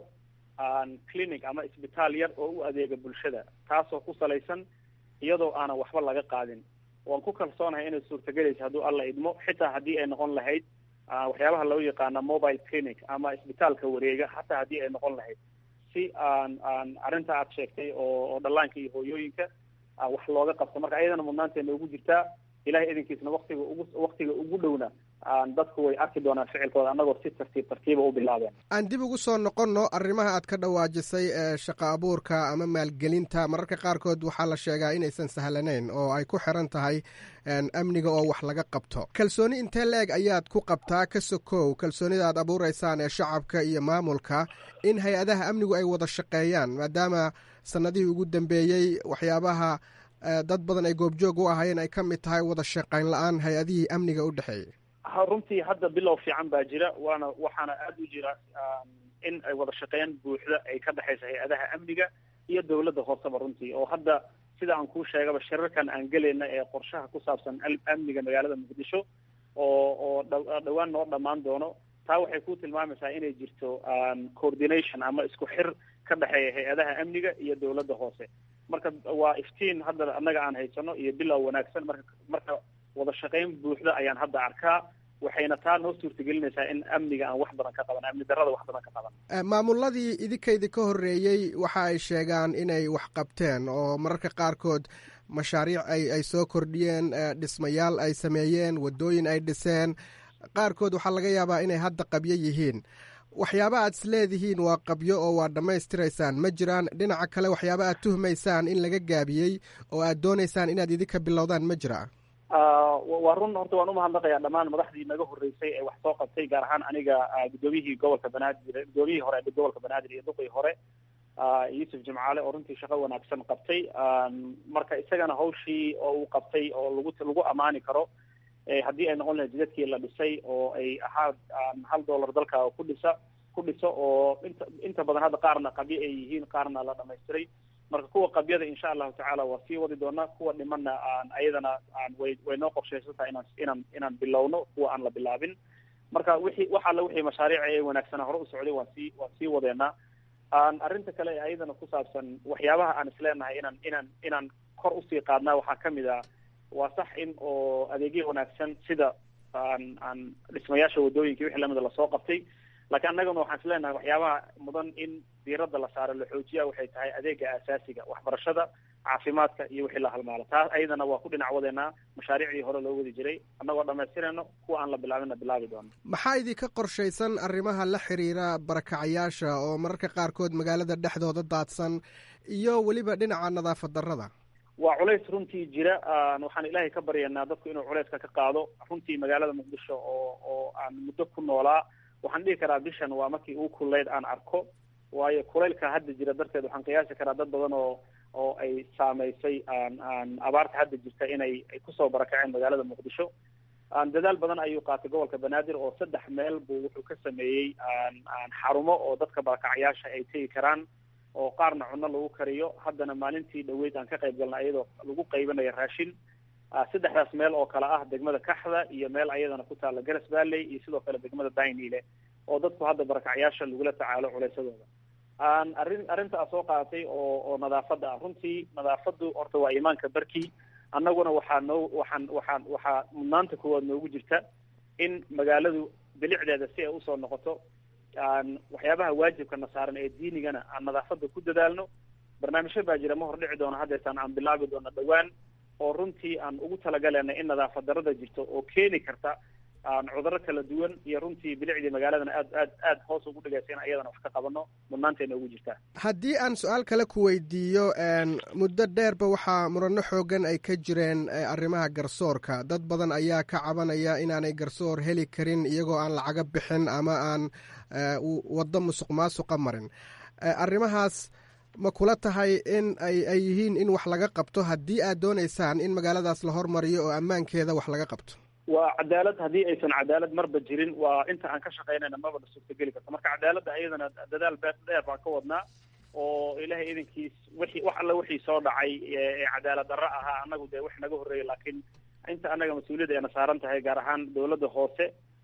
Speaker 10: clinic ama isbitaal yar oo u adeega bulshada taasoo ku salaysan iyadoo aanan waxba laga qaadin waan ku kalsoonahay inay suurtagelaysa hadduu alla idmo xitaa haddii ay noqon lahayd waxyaabaha loo yaqaana mobile clinic ama isbitaalka wareega hataa haddii ay noqon lahayd si aan aan arrinta aad sheegtay oo oo dhallaanka iyo hooyooyinka wax looga qabto marka ayadana mudnaanteena ugu jirtaa ilahay idinkiisna waktiga ugu waktiga ugu dhowna dadku way arki doonaan ficilkooda annagoo si tartiib tartiiba u bilaabeen
Speaker 9: aan dib ugu soo noqonno arrimaha aad ka dhawaajisay ee shaqo abuurka ama maalgelinta mararka qaarkood waxaa la sheegaa inaysan sahlanayn oo ay ku xiran tahay amniga oo wax laga qabto kalsooni intee la-eg ayaad ku qabtaa ka sokow kalsoonida aad abuureysaan ee shacabka iyo maamulka in hay-adaha amnigu ay wada shaqeeyaan maadaama sanadihii ugu dambeeyey waxyaabaha dad badan ay goobjoog u ahaayeen ay ka mid tahay wada shaqayn la-aan hay-adihii amniga u dhexeeyey
Speaker 10: runtii hadda bilow fiican baa jira waana waxaana aada u jira in ay wada shaqeyn buuxda ay ka dhexaysa hay-adaha amniga iyo dowladda hooseba runtii oo hadda sida aan kuu sheegaba shirarkan aan gelayna ee qorshaha ku saabsan amniga magaalada muqdisho oo oo dhawaan noo dhammaan doono taa waxay ku tilmaamaysaa inay jirto coordination ama isku xir ka dhexeeya hay-adaha amniga iyo dowladda hoose marka waa iftiin hadda annaga aan haysano iyo bilow wanaagsan marka marka wada shaqayn buuxda ayaan hadda arkaa waxayna taa noo suurtagelinaysaa in amniga aan wax badan ka qaban amni darrada wax badan ka qaban
Speaker 9: maamuladii idinkaydi ka horreeyey waxa ay sheegaan inay wax qabteen oo mararka qaarkood mashaariic ay ay soo kordhiyeen dhismayaal ay sameeyeen waddooyin ay dhiseen qaarkood waxaa laga yaabaa inay hadda qabyo yihiin waxyaaba aad is leedihiin waa qabyo oo waa dhammaystiraysaan ma jiraan dhinaca kale waxyaaba aad tuhmaysaan in laga gaabiyey oo aad doonaysaan inaad idinka bilowdaan ma jira
Speaker 10: waa run horta waan umahadnaqayaa dhammaan madaxdii naga horreysay ee wax soo qabtay gaar ahaan aniga guddoomiyihii gobolka banaadir guddoomiyihii hore ee gobolka banaadir iyo duqii hore yuusuf jimcaale oo runtii shaqo wanaagsan qabtay marka isagana hawshii oo uu qabtay oo lagu lagu amaani karo haddii ay noqon lahayd jidadkii la dhisay oo ay ahaa hal dollar dalka ku dhisa ku dhiso oo inta inta badan hadda qaarna qabyo ay yihiin qaarna la dhamaystiray marka kuwa qabyada insha allahu tacaala waa sii wadi doonaa kuwa dhimanna aan ayadana aan way way noo qorshaysantaha inaan inaan inaan bilowno kuwa aan la bilaabin marka wixii wax alla wixii mashaariica ee wanaagsanaa hore u socday waan sii waan sii wadeenaa arrinta kale ee ayadana ku saabsan waxyaabaha aan isleenahay inaan inaan inaan kor usii qaadnaa waxaa kamid ah waa sax in oo adeegyo wanaagsan sida aan aan dhismayaasha wadooyinka wixii lamida lasoo qabtay laakiin annagana waxaan isleenahay waxyaabaha mudan in diiradda la saaro la xoojiya waxay tahay adeega aasaasiga waxbarashada caafimaadka iyo wixii la halmaalo taas ayadana waa ku dhinac wadeenaa mashaariicdii hore loo wadi jiray annagoo dhamaystirayno kuwa aan la bilaabinna bilaabi doono
Speaker 9: maxaa idinka qorshaysan arrimaha la xiriira barakacayaasha oo mararka qaarkood magaalada dhexdooda daadsan iyo weliba dhinaca nadaafad darrada
Speaker 10: waa culays runtii jira waxaan ilaahay ka baryaynaa dadku inuu culayska ka qaado runtii magaalada muqdisho oo oo aan muddo ku noolaa waxaan dhihi karaa bishan waa markii ugu kuleyd aan arko waayo kulaylka hadda jira darteed waxaan qiyaasi karaa dad badan oo oo ay saameysay aan aan abaarta hadda jirta inay ay kusoo barakaceen magaalada muqdisho dadaal badan ayuu qaatay gobolka banaadir oo saddex meel buu wuxuu ka sameeyey aan xarumo oo dadka barakacayaasha ay tegi karaan oo qaarna cunno lagu kariyo haddana maalintii dhaweyd aan ka qayb galnay iyadoo lagu qaybinayo raashin saddexdaas meel oo kale ah degmada kaxda iyo meel ayadana ku taalla garas valley iyo sidoo kale degmada dainile oo dadku hadda barakacyaasha lagula tacaalo culaysadooda aan arrin arrintaa soo qaadatay oo oo nadaafadda ah runtii nadaafaddu horta waa iimaanka barkii annaguna waxaa noo waxaan waxaan waxaa mudnaanta koowaad noogu jirta in magaaladu bilicdeeda si ay usoo noqoto aan waxyaabaha waajibkana saaran ee diinigana aan nadaafadda ku dadaalno barnaamijyo baa jira ma hor dhici doono haddeetaan aan bilaabi doono dhowaan oo runtii aan ugu talagalena in nadaafad darrada jirto oo keeni karta aan cudurro kala duwan iyo runtii bilicdii magaaladana aad aad aad hoos ugu dhigaysa in ayadana wax ka qabano mudnaanteena ugu jirtaa
Speaker 9: haddii aan su-aal kale ku weydiiyo muddo dheerba waxaa murano xoogan ay ka jireen arrimaha garsoorka dad badan ayaa ka cabanaya inaanay garsoor heli karin iyagoo aan lacaga bixin ama aan waddo musuq maasuqa marin arrimahaas ma kula tahay in ay ay yihiin in wax laga qabto haddii aad doonaysaan in magaaladaas la hormariyo oo ammaankeeda wax laga qabto
Speaker 10: waa cadaalad haddii aysan cadaalad marba jirin waa inta aan ka shaqaynayna maba na suurtageli karto marka cadaaladda ayadana dadaal beer dheer baan ka wadnaa oo ilaahay idankiis wixii wax alla wixii soo dhacay ee cadaalad darro ahaa annagu dee wax naga horreeyay laakiin inta annaga mas-uuliyadda ayna saaran tahay gaar ahaan dowladda hoose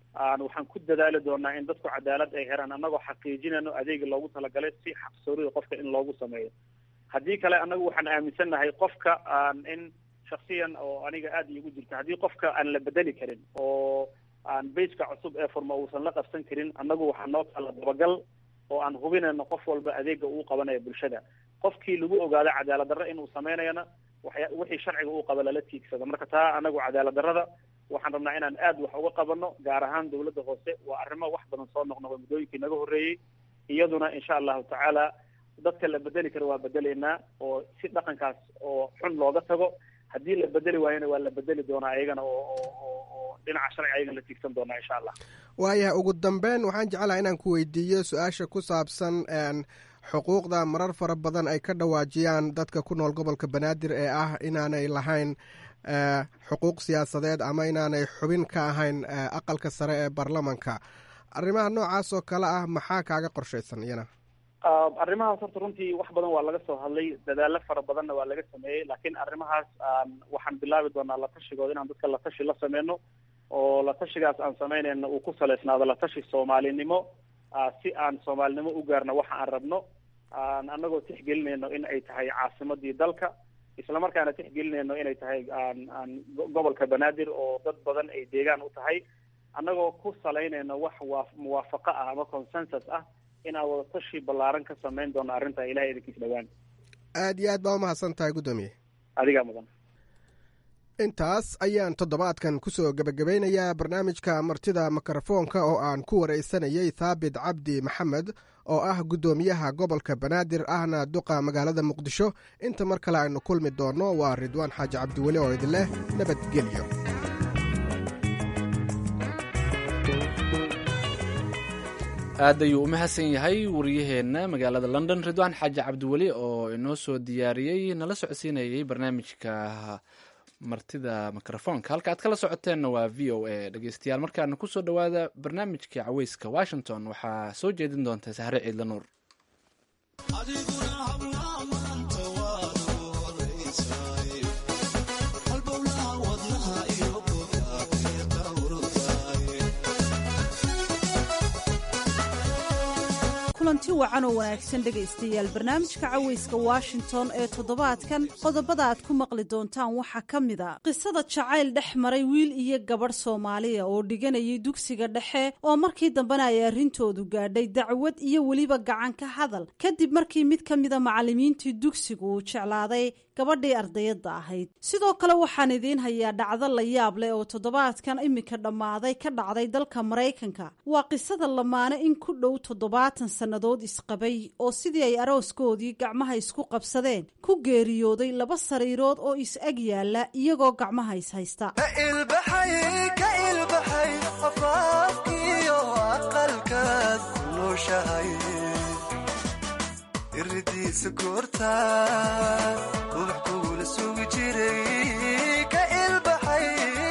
Speaker 10: waxaan ku dadaali doonaa in dadku cadaalad ay helaan annagoo xaqiijinayno adeega loogu talagalay si xaqsoorida qofka in loogu sameeyo haddii kale annagu waxaan aaminsannahay qofka in shaksiyan oo aniga aada iigu jirta haddii qofka aan la bedeli karin oo aan bayska cusub ee furma uusan la qabsan karin annagu waxaa noo taalla dabagal oo aan hubinayno qof walba adeega uu qabanaya bulshada qofkii lagu ogaado cadaalad darro inuu sameynayana waxya wixii sharciga uu qaba lala tiigsado marka taa anagu cadaalad darrada waxaan rabnaa inaan aad wax uga qabano gaar ahaan dawladda hoose waa arrimo wax badan soo noqnoqday muddooyinkii naga horreeyey iyaduna insha allahu tacaala dadka la bedeli karo waa bedelaynaa oo si dhaqankaas oo xun looga tago haddii la bedeli waayona waa la bedeli doonaa ayagana oo oo oo dhinaca sharciga ayagana la tiigsan doonaa insha allah
Speaker 9: waayahay ugu dambeyn waxaan jeclaha inaan ku weydiiyo su-aasha ku saabsan xuquuqda marar fara badan ay ka dhawaajiyaan dadka ku nool gobolka banaadir ee ah inaanay lahayn xuquuq siyaasadeed ama inaanay xubin ka ahayn aqalka sare ee baarlamanka arrimaha noocaas oo kale ah maxaa kaaga qorshaysan iyana
Speaker 10: arrimahaas horta runtii wax badan waa laga soo hadlay dadaalo fara badanna waa laga sameeyey laakiin arrimahaas waxaan bilaabi doonaa latashigooda inaan dadka latashi la sameyno oo latashigaas aan sameynayna uu ku saleysnaado latashi soomaalinimo si aan soomaalinimo u gaarno waxa aan rabno annagoo tixgelinayno in ay tahay caasimadii dalka islamarkaana tixgelinayno inay tahay aan gobolka banaadir oo dad badan ay deegaan u tahay annagoo ku salaynayno wax waa muwaafaqo ah ama consensus ah inaan wadatashi ballaaran ka samayn doono arrinta ilahay idinkiis dhawaan
Speaker 9: aad iyo aad baa umahadsan tahay guddoomiye
Speaker 10: adigaa mudan
Speaker 9: intaas ayaan toddobaadkan ku soo gebagabaynayaa barnaamijka martida mikrofoonka oo aan ku waraysanayey thaabit cabdi maxamed oo ah guddoomiyaha gobolka banaadir ahna duqa magaalada muqdisho inta mar kale aynu kulmi doonno waa ridwaan xaaji cabdiweli oo idin leh nabadgelyo
Speaker 2: aad ayuu u mahadsan yahay wariyaheenna magaalada london ridwaan xaaji cabdiweli oo inoo soo diyaariyey nala socodsiinayey barnaamijka martida mikrofoonka halka aad kala socoteenna waa v o a dhegeystayaal markaana kusoo dhowaada barnaamijka caweyska washington waxaa soo jeedin doonta sahre ciidla nuur
Speaker 11: kulanti wacan oo wanaagsan dhegaystayaal barnaamijka caweyska washington ee toddobaadkan qodobada aad ku maqli doontaan waxaa ka mid a qisada jacayl dhex maray wiil iyo gabadh soomaaliya oo dhiganayay dugsiga dhexe oo markii dambena ay arrintoodu gaadhay dacwad iyo weliba gacan ka hadal kadib markii mid ka mida macallimiintii dugsigu uu jeclaaday gabadhii ardayadda ahayd sidoo kale waxaan idiin hayaa dhacdo la yaab leh oo toddobaadkan iminka dhammaaday ka dhacday dalka maraykanka waa qisada lamaane in ku dhow toddobaatan sannadood isqabay oo sidii ay arooskoodii gacmaha isku qabsadeen ku geeriyooday laba sariirood oo is-ag yaalla iyagoo gacmaha is haysta
Speaker 12: iridiisa goorta ruux kugula sugi jiray ka ilbaxay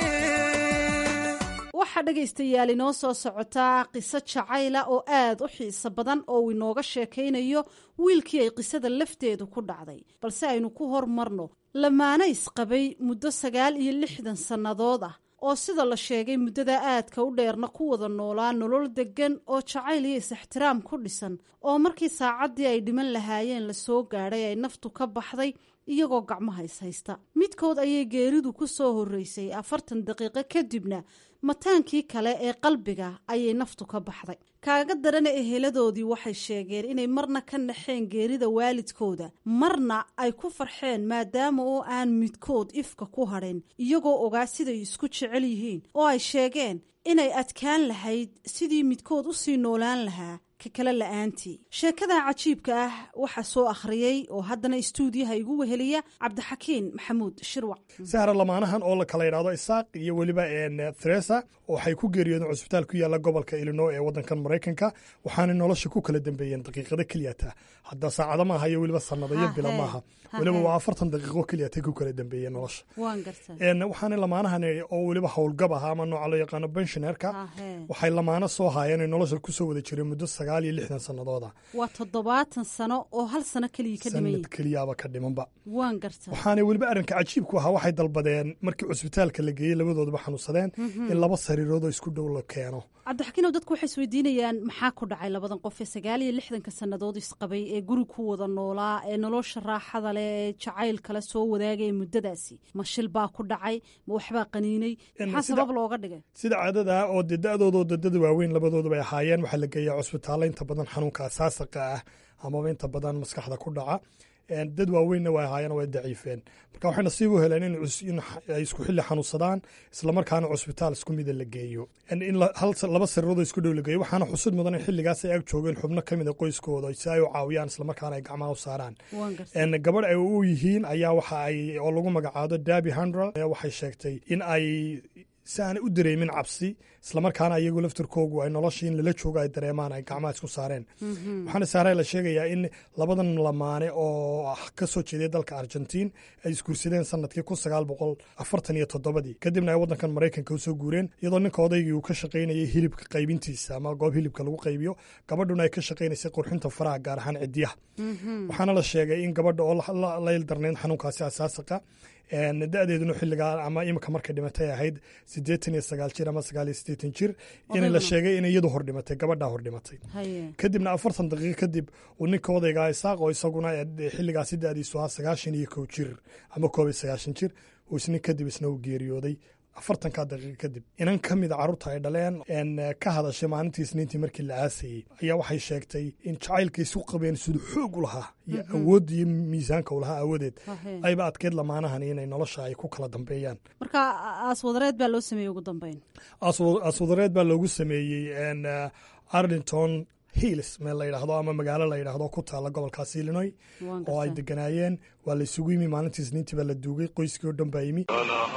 Speaker 11: waxaa dhegaystayaal inoo soo socotaa qiso jacayla oo aad u xiiso badan oo uu inooga sheekaynayo wiilkii ay qisada lafteedu ku dhacday balse aynu ku hormarno lamaane isqabay muddo sagaal iyo lixdan sannadood ah oo sida la sheegay muddada aadka u dheerna ku wada noolaa nolol deggan oo jacayl iyo is-ixtiraam ku dhisan oo markii saacaddii ay dhiman lahaayeen lasoo gaadhay ay naftu ka baxday iyagoo gacmaha is haysta midkood ayay geeridu ku soo horreysay afartan daqiiqo kadibna mataankii kale ee qalbiga ayay naftu ka baxday kaaga darana eheladoodii waxay sheegeen inay marna ka naxeen geerida waalidkooda marna ay ku farxeen maadaama oo aan midkood ifka ku hadhin iyagoo ogaa siday isku jecel yihiin oo ay sheegeen inay adkaan lahayd sidii midkood u sii noolaan lahaa ka kale la-aantii sheekadan cajiibka ah waxaa soo akhriyey oo haddana istuudiyaha igu weheliya cabdixakiin maxamuud shirwac
Speaker 13: sahra lamaanahan oo la kala yidhaahdo isaaq iyo weliba theresa waxay ku geeriyoodeen cusbitaal ku yaalla gobolka illinois ee waddankan maraykanka waxaanay nolosha ku kala dambeeyeen daqiiqado keliyata hadda saacado maaha iyo weliba sannado iyo bilo maaha weliba waa afartan daqiiqo keliyatay ku kala dambeeyeen nolosha waxaana lamaanahan oo weliba howlgab aha ama nooca loo yaqaano benshineerka waxay lamaano soo haayeen nolosha kusoo wada jireen muddo sagaal iyo lixdan sanadooda
Speaker 11: waa toddobaatan sano oo hal sano keliya ka dhiman
Speaker 13: sanad keliyaaba ka dhimanba
Speaker 11: waan garta
Speaker 13: waxaana weliba arrinka cajiibku ahaa waxay dalbadeen markii cusbitaalka la geeyey labadoodaba xanuunsadeen in laba sariiroodoo isku dhow la keeno
Speaker 11: cabdixakiinow dadku waxay isweydiinayaan maxaa ku dhacay labadan qof ee sagaal iyo lixdanka sannadood isqabay ee guri ku wada noolaa ee nolosha raaxada leh ee jacayl kale soo wadaagaya muddadaasi ma shil baa ku dhacay ma waxbaa qaniinay maxaa sabab looga dhigay
Speaker 13: sida caadada ah oo dee da-doodoo dadada waaweyn labadooduba ay ahaayeen waxaa la geeyaa cusbitaallo inta badan xanuunka asaasaqa ah amaba inta badan maskaxda ku dhaca dad waaweynna waa ahaayeen way daciifeen marka waxay nasiib u heleen in ay isku xilli xanuunsadaan islamarkaana cusbitaal isku mida la geeyo in laba sariiroodoo isku dhow la geeyo waxaana xusud mudan in xilligaas ay ag joogeen xubno ka mid a qoyskooda si ay u caawiyaan islamarkaana ay gacmaha u saaraan gabadh ay u yihiin ayaa waxa ay oo lagu magacaado dabi handral waxay sheegtay in ay si aanay u dareemin cabsi islamarkaana iyagu laftirkoogu ay nolosha in lala joogo ay dareemaan ay gacmaha isku saareen waxaana saare la sheegayaa in labadan lamaane oo ka soo jeeday dalka argentiin ay isguursadeen sanadkii kun sagaal boqol afartan iyo toddobadii kadibna ay waddankan maraykanka usoo guureen iyadoo ninka odaygii uu ka shaqaynayay hilibka qaybintiisa ama goob hilibka lagu qaybiyo gabadhuna ay ka shaqaynaysay qurxinta faraha gaar ahaan cidiyaha waxaana la sheegay in gabadha oo la ildarnayd xanuunkaasi asaasaqa da-deeduna xilligaa ama imika markay dhimatay ahayd siddeetan iyo sagaal jir ama sagaal iyo siddeetan jir in la sheegay inay iyadu hor dhimatay gabadhaa hor dhimatay kadibna afartan daqiiqo kadib uu ninka odaygaa isaaq oo isaguna xilligaasi da-diisu ahaa sagaashan iyo kow jir ama koob iyo sagaashan jir uu isnin kadib isna uu geeriyooday afartankaa daqiiqa kadib inan ka mida carruurta ay dhaleen ka hadashay maalintii isniintii markii la aasayey ayaa waxay sheegtay in jacaylka isu qabeen siduu xoog u lahaa iyo awoodda iyo miisaanka u lahaa aawadeed ayba adkeyd lamaanahani inay nolosha ay ku kala dambeeyaan
Speaker 11: marka aaswadareed baa loo sameeyey ugu dambeyn
Speaker 13: aaswadareed baa loogu sameeyey arlington hills meel la yidhaahdo ama magaalo la yidhaahdo ku taalla gobolkaas illinoy oo ay deganaayeen waa la isugu yimi maalintii isniintii baa la duugay qoyskii oo dhan baa yimi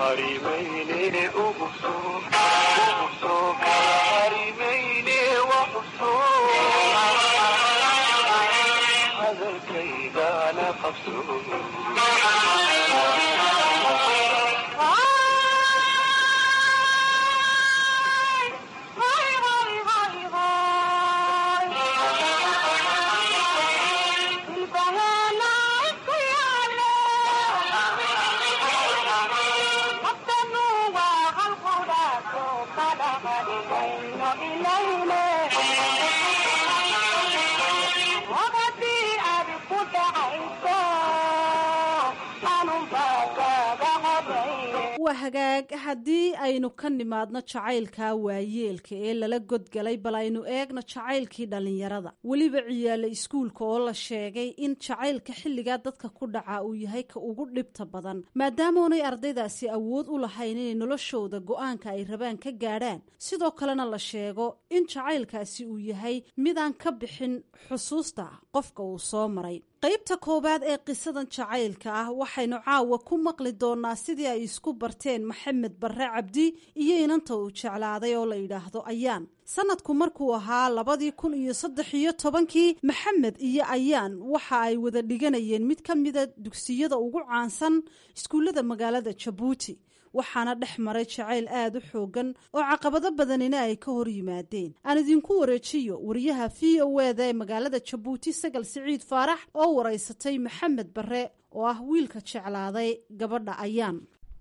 Speaker 11: waa hagaag haddii aynu ka nimaadno jacaylka waayeelka ee lala godgalay bal aynu eegno jacaylkii dhallinyarada weliba ciyaala iskuulka oo la sheegay in jacaylka xilligaa dadka ku dhaca uu yahay ka ugu dhibta badan maadaamoonay ardaydaasi awood u lahayn inay noloshooda go-aanka ay rabaan ka gaadhaan sidoo kalena la sheego in jacaylkaasi uu yahay midaan ka bixin xusuusta qofka uu soo maray qaybta koowaad ee qisadan jacaylka ah waxaynu caawa ku maqli doonaa sidii ay isku barteen maxamed barre cabdi iyo inanta uu jeclaaday oo la yidhaahdo ayaan sanadku markuu ahaa labadii kun iyo saddex iyo tobankii maxamed iyo ayaan waxa ay wada dhiganayeen mid ka mida dugsiyada ugu caansan iskuullada magaalada jabuuti waxaana dhex maray jacayl aada u xoogan oo caqabado badanina ay ka hor yimaadeen aan idinku wareejiyo wariyaha v o eda ee magaalada jabuuti sagal siciid faarax oo waraysatay maxamed bare oo ah wiilka jeclaaday gabadha ayaan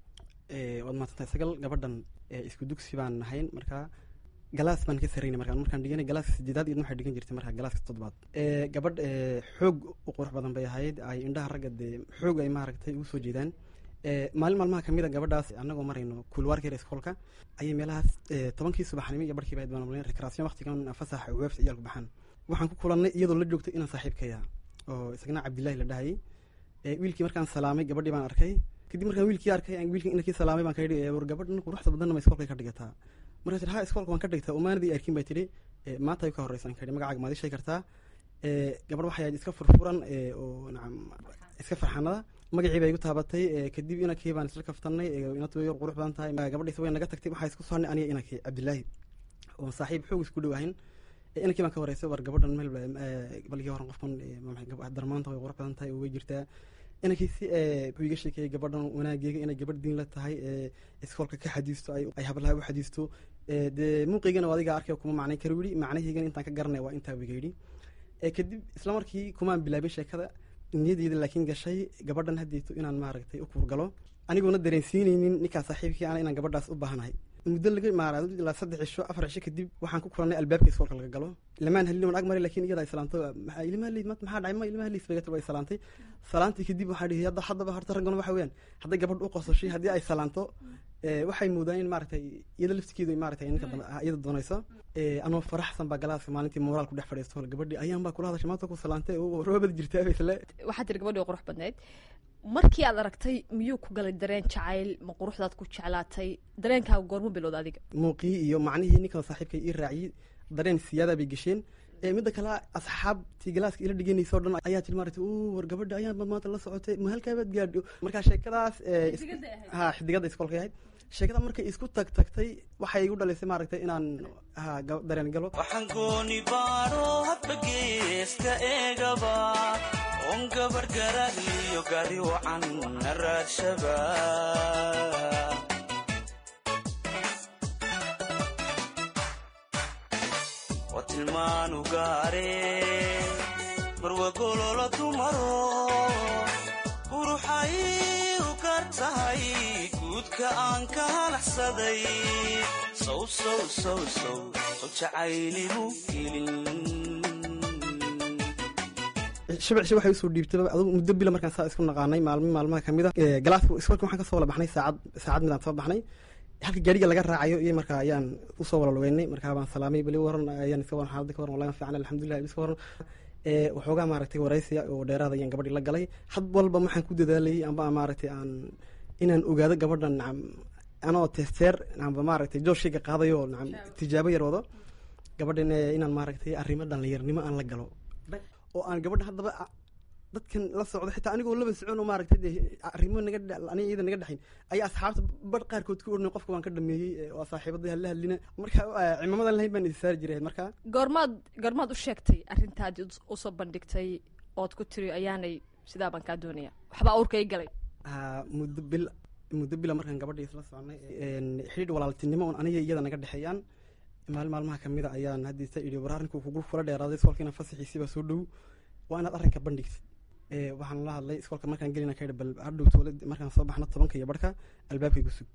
Speaker 14: waad maadsantahay sagal gabadhan isku dugsi baan nahayn markaa galaas baan ka sarayna markaa markaan dhiganay galaaska sideedaad iyadna waxay dhigan jirtay markaa galaaska toddobaad gabadh xoog u qurux badan bay ahayd ay indhaha ragga dee xoog ay maaragtay ugu soo jeedaan maalin maalmaha kamid a gabadhaas anagoo marayno kuulwaarkeeda iskoolka ayay meelahaas tobankii subaxnimo iyo barkiiba ayd baan malin rekreation waqtigan fasaxa weebs ciyaalku baxaan waxaan ku kulannay iyadoo la joogtay inaan saaxiibkaya oo isagna cabdillahi la dhahayay wiilkii markaan salaamay gabadhii baan arkay kadib markaan wiilkii arkay wiilkii inakii salaamay baan ka yidhi war gabadhan quruxda badanna ma iskoolka ka dhigataa markaa tir ha iskoolka waan ka dhigtaa umaanadii arkin bay tidhi maanta ay ka horreysan ka yidhi magacaaga maad ishay kartaa gabadh waxay ahayd iska furfuran oo nacam iska farxanada magacii bay igu taabatay kadib inakii baan isla kaftanay inatu yar qurux badan tahay gabadhiisa way naga tagtay waxaa isku sohnay aniga inakii cabdillaahi oo saaxiib xoog isku dhow ahayn inakii baan ka wareysay war gabadhan meel balkii horan qofkan darmaanta way qurux badan tahay oo way jirtaa inankiisi wuxuu iga sheekeeyey gabadhan wanaageega inay gabadh diin la tahay iskoolka ka xadiisto ay hablaha u xadiisto dee muuqeygana waa adiga arkay kuma macnay kara yidhi macnaheygana intaan ka garanaya waa intaa wiga yidhi kadib isla markii kumaan bilaabin sheekada niyadeyda laakiin gashay gabadhan haddeeto inaan maaragtay u kuurgalo anigoona dareensiineynin ninkaa saaxiibkii ana inaan gabadhaas u baahanahay muddo laga maara ilaa saddex cisho afar cisho kadib waxaan ku kulannay albaabka iskoolka laga galo lamaan halin waan ag maray lakin iyada ay salaanto ilmaha leyd maxaa dhacay ma ilmaha leys bay way salaantay salaantii kadib waxaa dhihi hadda haddaba horta raggan waxa weeyaan hadday gabadh u qososhay haddii ay salaanto waxay moodaan in maaragtay iyada laftigeedu maaragtay ninka iyada doonayso anoo faraxsan baa galaaska maalintii moraal ku dhex fadhiisto gabadhii ayaan baa kula hadashay maanta ku salaantay roobad jirtaa isle
Speaker 15: waxaa tiri gabadhii qurux badnayd markii aad aragtay miyuu ku galay dareen jacayl ma quruxdaad ku jeclaatay dareenkaaga goormu bilowda adiga
Speaker 14: muuqii iyo macnihii ninkan saaxiibkay ii raaciyey dareen siyaada bay gesheen midda kale asxaabtii galaaska ila dhiganaysa o dhan ayaa tiri maaragtay u war gabadha ayaan bad maanta la socotay ma halkaabaad gaadho markaa sheekadaas ha xidigada iskoolka ahayd sheekada markay isku tag tagtay waxay igu dhalisay maaragtay inaan ha dareen galo
Speaker 12: waxaan gooni baaro hadba geeska eegaba on gabar garagliyo gari wacan na raadshaba waa tilmaanu gaare marwagololo dumaro quruxay u gaar tahay guudka aan ka halaxsaday sow sow sow sow sow jacayligu gelin
Speaker 14: shabcishi waxay usoo dhiibtay adugu muddo bila markaan saa isku naqaanay maalmo maalmaha kamid a galaaska iskoolka waxaan kasoo wala baxnay saacad saacad midaan soo baxnay halka gaariga laga raacayo iyo marka ayaan usoo wala lugeynay markaa baan salaamay beli waran ayaan iska waran xaaladda ka waran wallahi fiican alxamdulilah iska waran waxoogaa maaragtay waraysiya oo dheeraada ayaan gabadhii la galay had walba waxaan ku dadaalayay amba maaragtay aan inaan ogaado gabadhan nacam anoo testeer amba maaragtay jooshayga qaadayo nacam tijaabo yar wado gabadhan inaan maaragtay arrimo dhallinyarnimo aan la galo oo aan gabadha haddaba dadkan la socdo xitaa anigoo laba socon oo maaragtay dee arrimo naga aniga iyada naga dhexayn ayaa asxaabta bar qaarkood ku ornay qofka waan ka dhameeyey waa saaxiibadii hala hadlina marka cimamadan lahayn baan isaari jiray marka
Speaker 15: goormaad goormaad u sheegtay arrintaadii usoo bandhigtay ood ku tiri ayaanay sidaa baan kaa doonaya waxbaa awrka i galay
Speaker 14: muddo bil muddo bila markaan gabadhii isla soconay xidhiidh walaaltinimo oon aniga iyada naga dhexeeyaan maalin maalmaha kamid a ayaan haddiisa idhi war arrinku kugu kula dheeraaday iskoolkiina fasaxiisiibaa soo dhow waa inaad arrinka bandhigtid waxaan la hadlay iskoolka markaan gelina ka yidhi bal hadhow toole markaan soo baxno tobanka iyo barhka albaabkaygu sug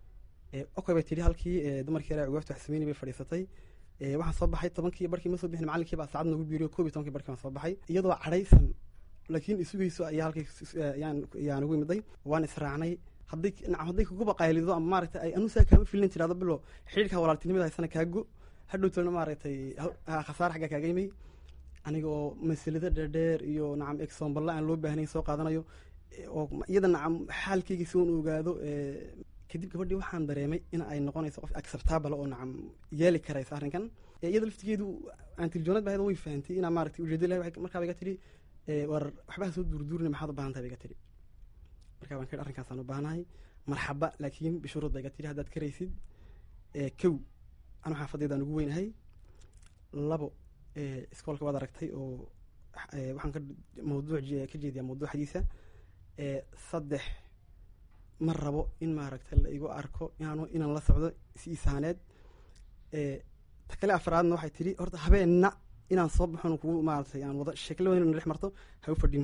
Speaker 14: okay bay tidhi halkii dumarkii yaraa ugaafta wax sameynay bay fadhiisatay waxaan soo baxay tobankii barkii ma soo bixin macallinkii baa saacad nagu biiriyo koob iyo tobankii barkii baan soo baxay iyadoo cadhaysan laakiin isugayso ayaa halkii ayaan ugu imiday waan israacnay hadday nacam hadday kuguba qaylido ama maaragtay ay anusaa kaama filin tirahdo bilo xidhiidhka walaaltinimada haysana kaago hadhow toona maaragtay khasaare xaggaa kaaga imay aniga oo masalado dheerdheer iyo nacam exomballa aan loo baahnayn soo qaadanayo oo iyada nacam xaalkayga si uun ogaado kadib gabadhii waxaan dareemay in ay noqonayso qof acceptable oo nacam yeeli karaysa arrinkan iyada laftigeedu antiljoonad bahayda way fahantay inaa maaragtay ujeedo ilahay markaa iga tidhi war waxbaha soo duurduurina maxaad u baahan tahay ba iga tidhi markaa baan kadhi arrinkaasaan u baahanahay marxaba laakiin bishuruud ba iga tidhi haddaad karaysid kow anu xaafadeedaan ugu weynahay labo iskoolka waad aragtay oo waxaan ka mawduuc ka jeediyaa mawduucdiisa saddex ma rabo in maaragtay la igu arko inaanu inaan la socdo si isaaneed ta kale afraadna waxay tidhi horta habeenna inaan soo baxon kugu maaragtay aan wada sheekla weyn dhex marto ha u fadhin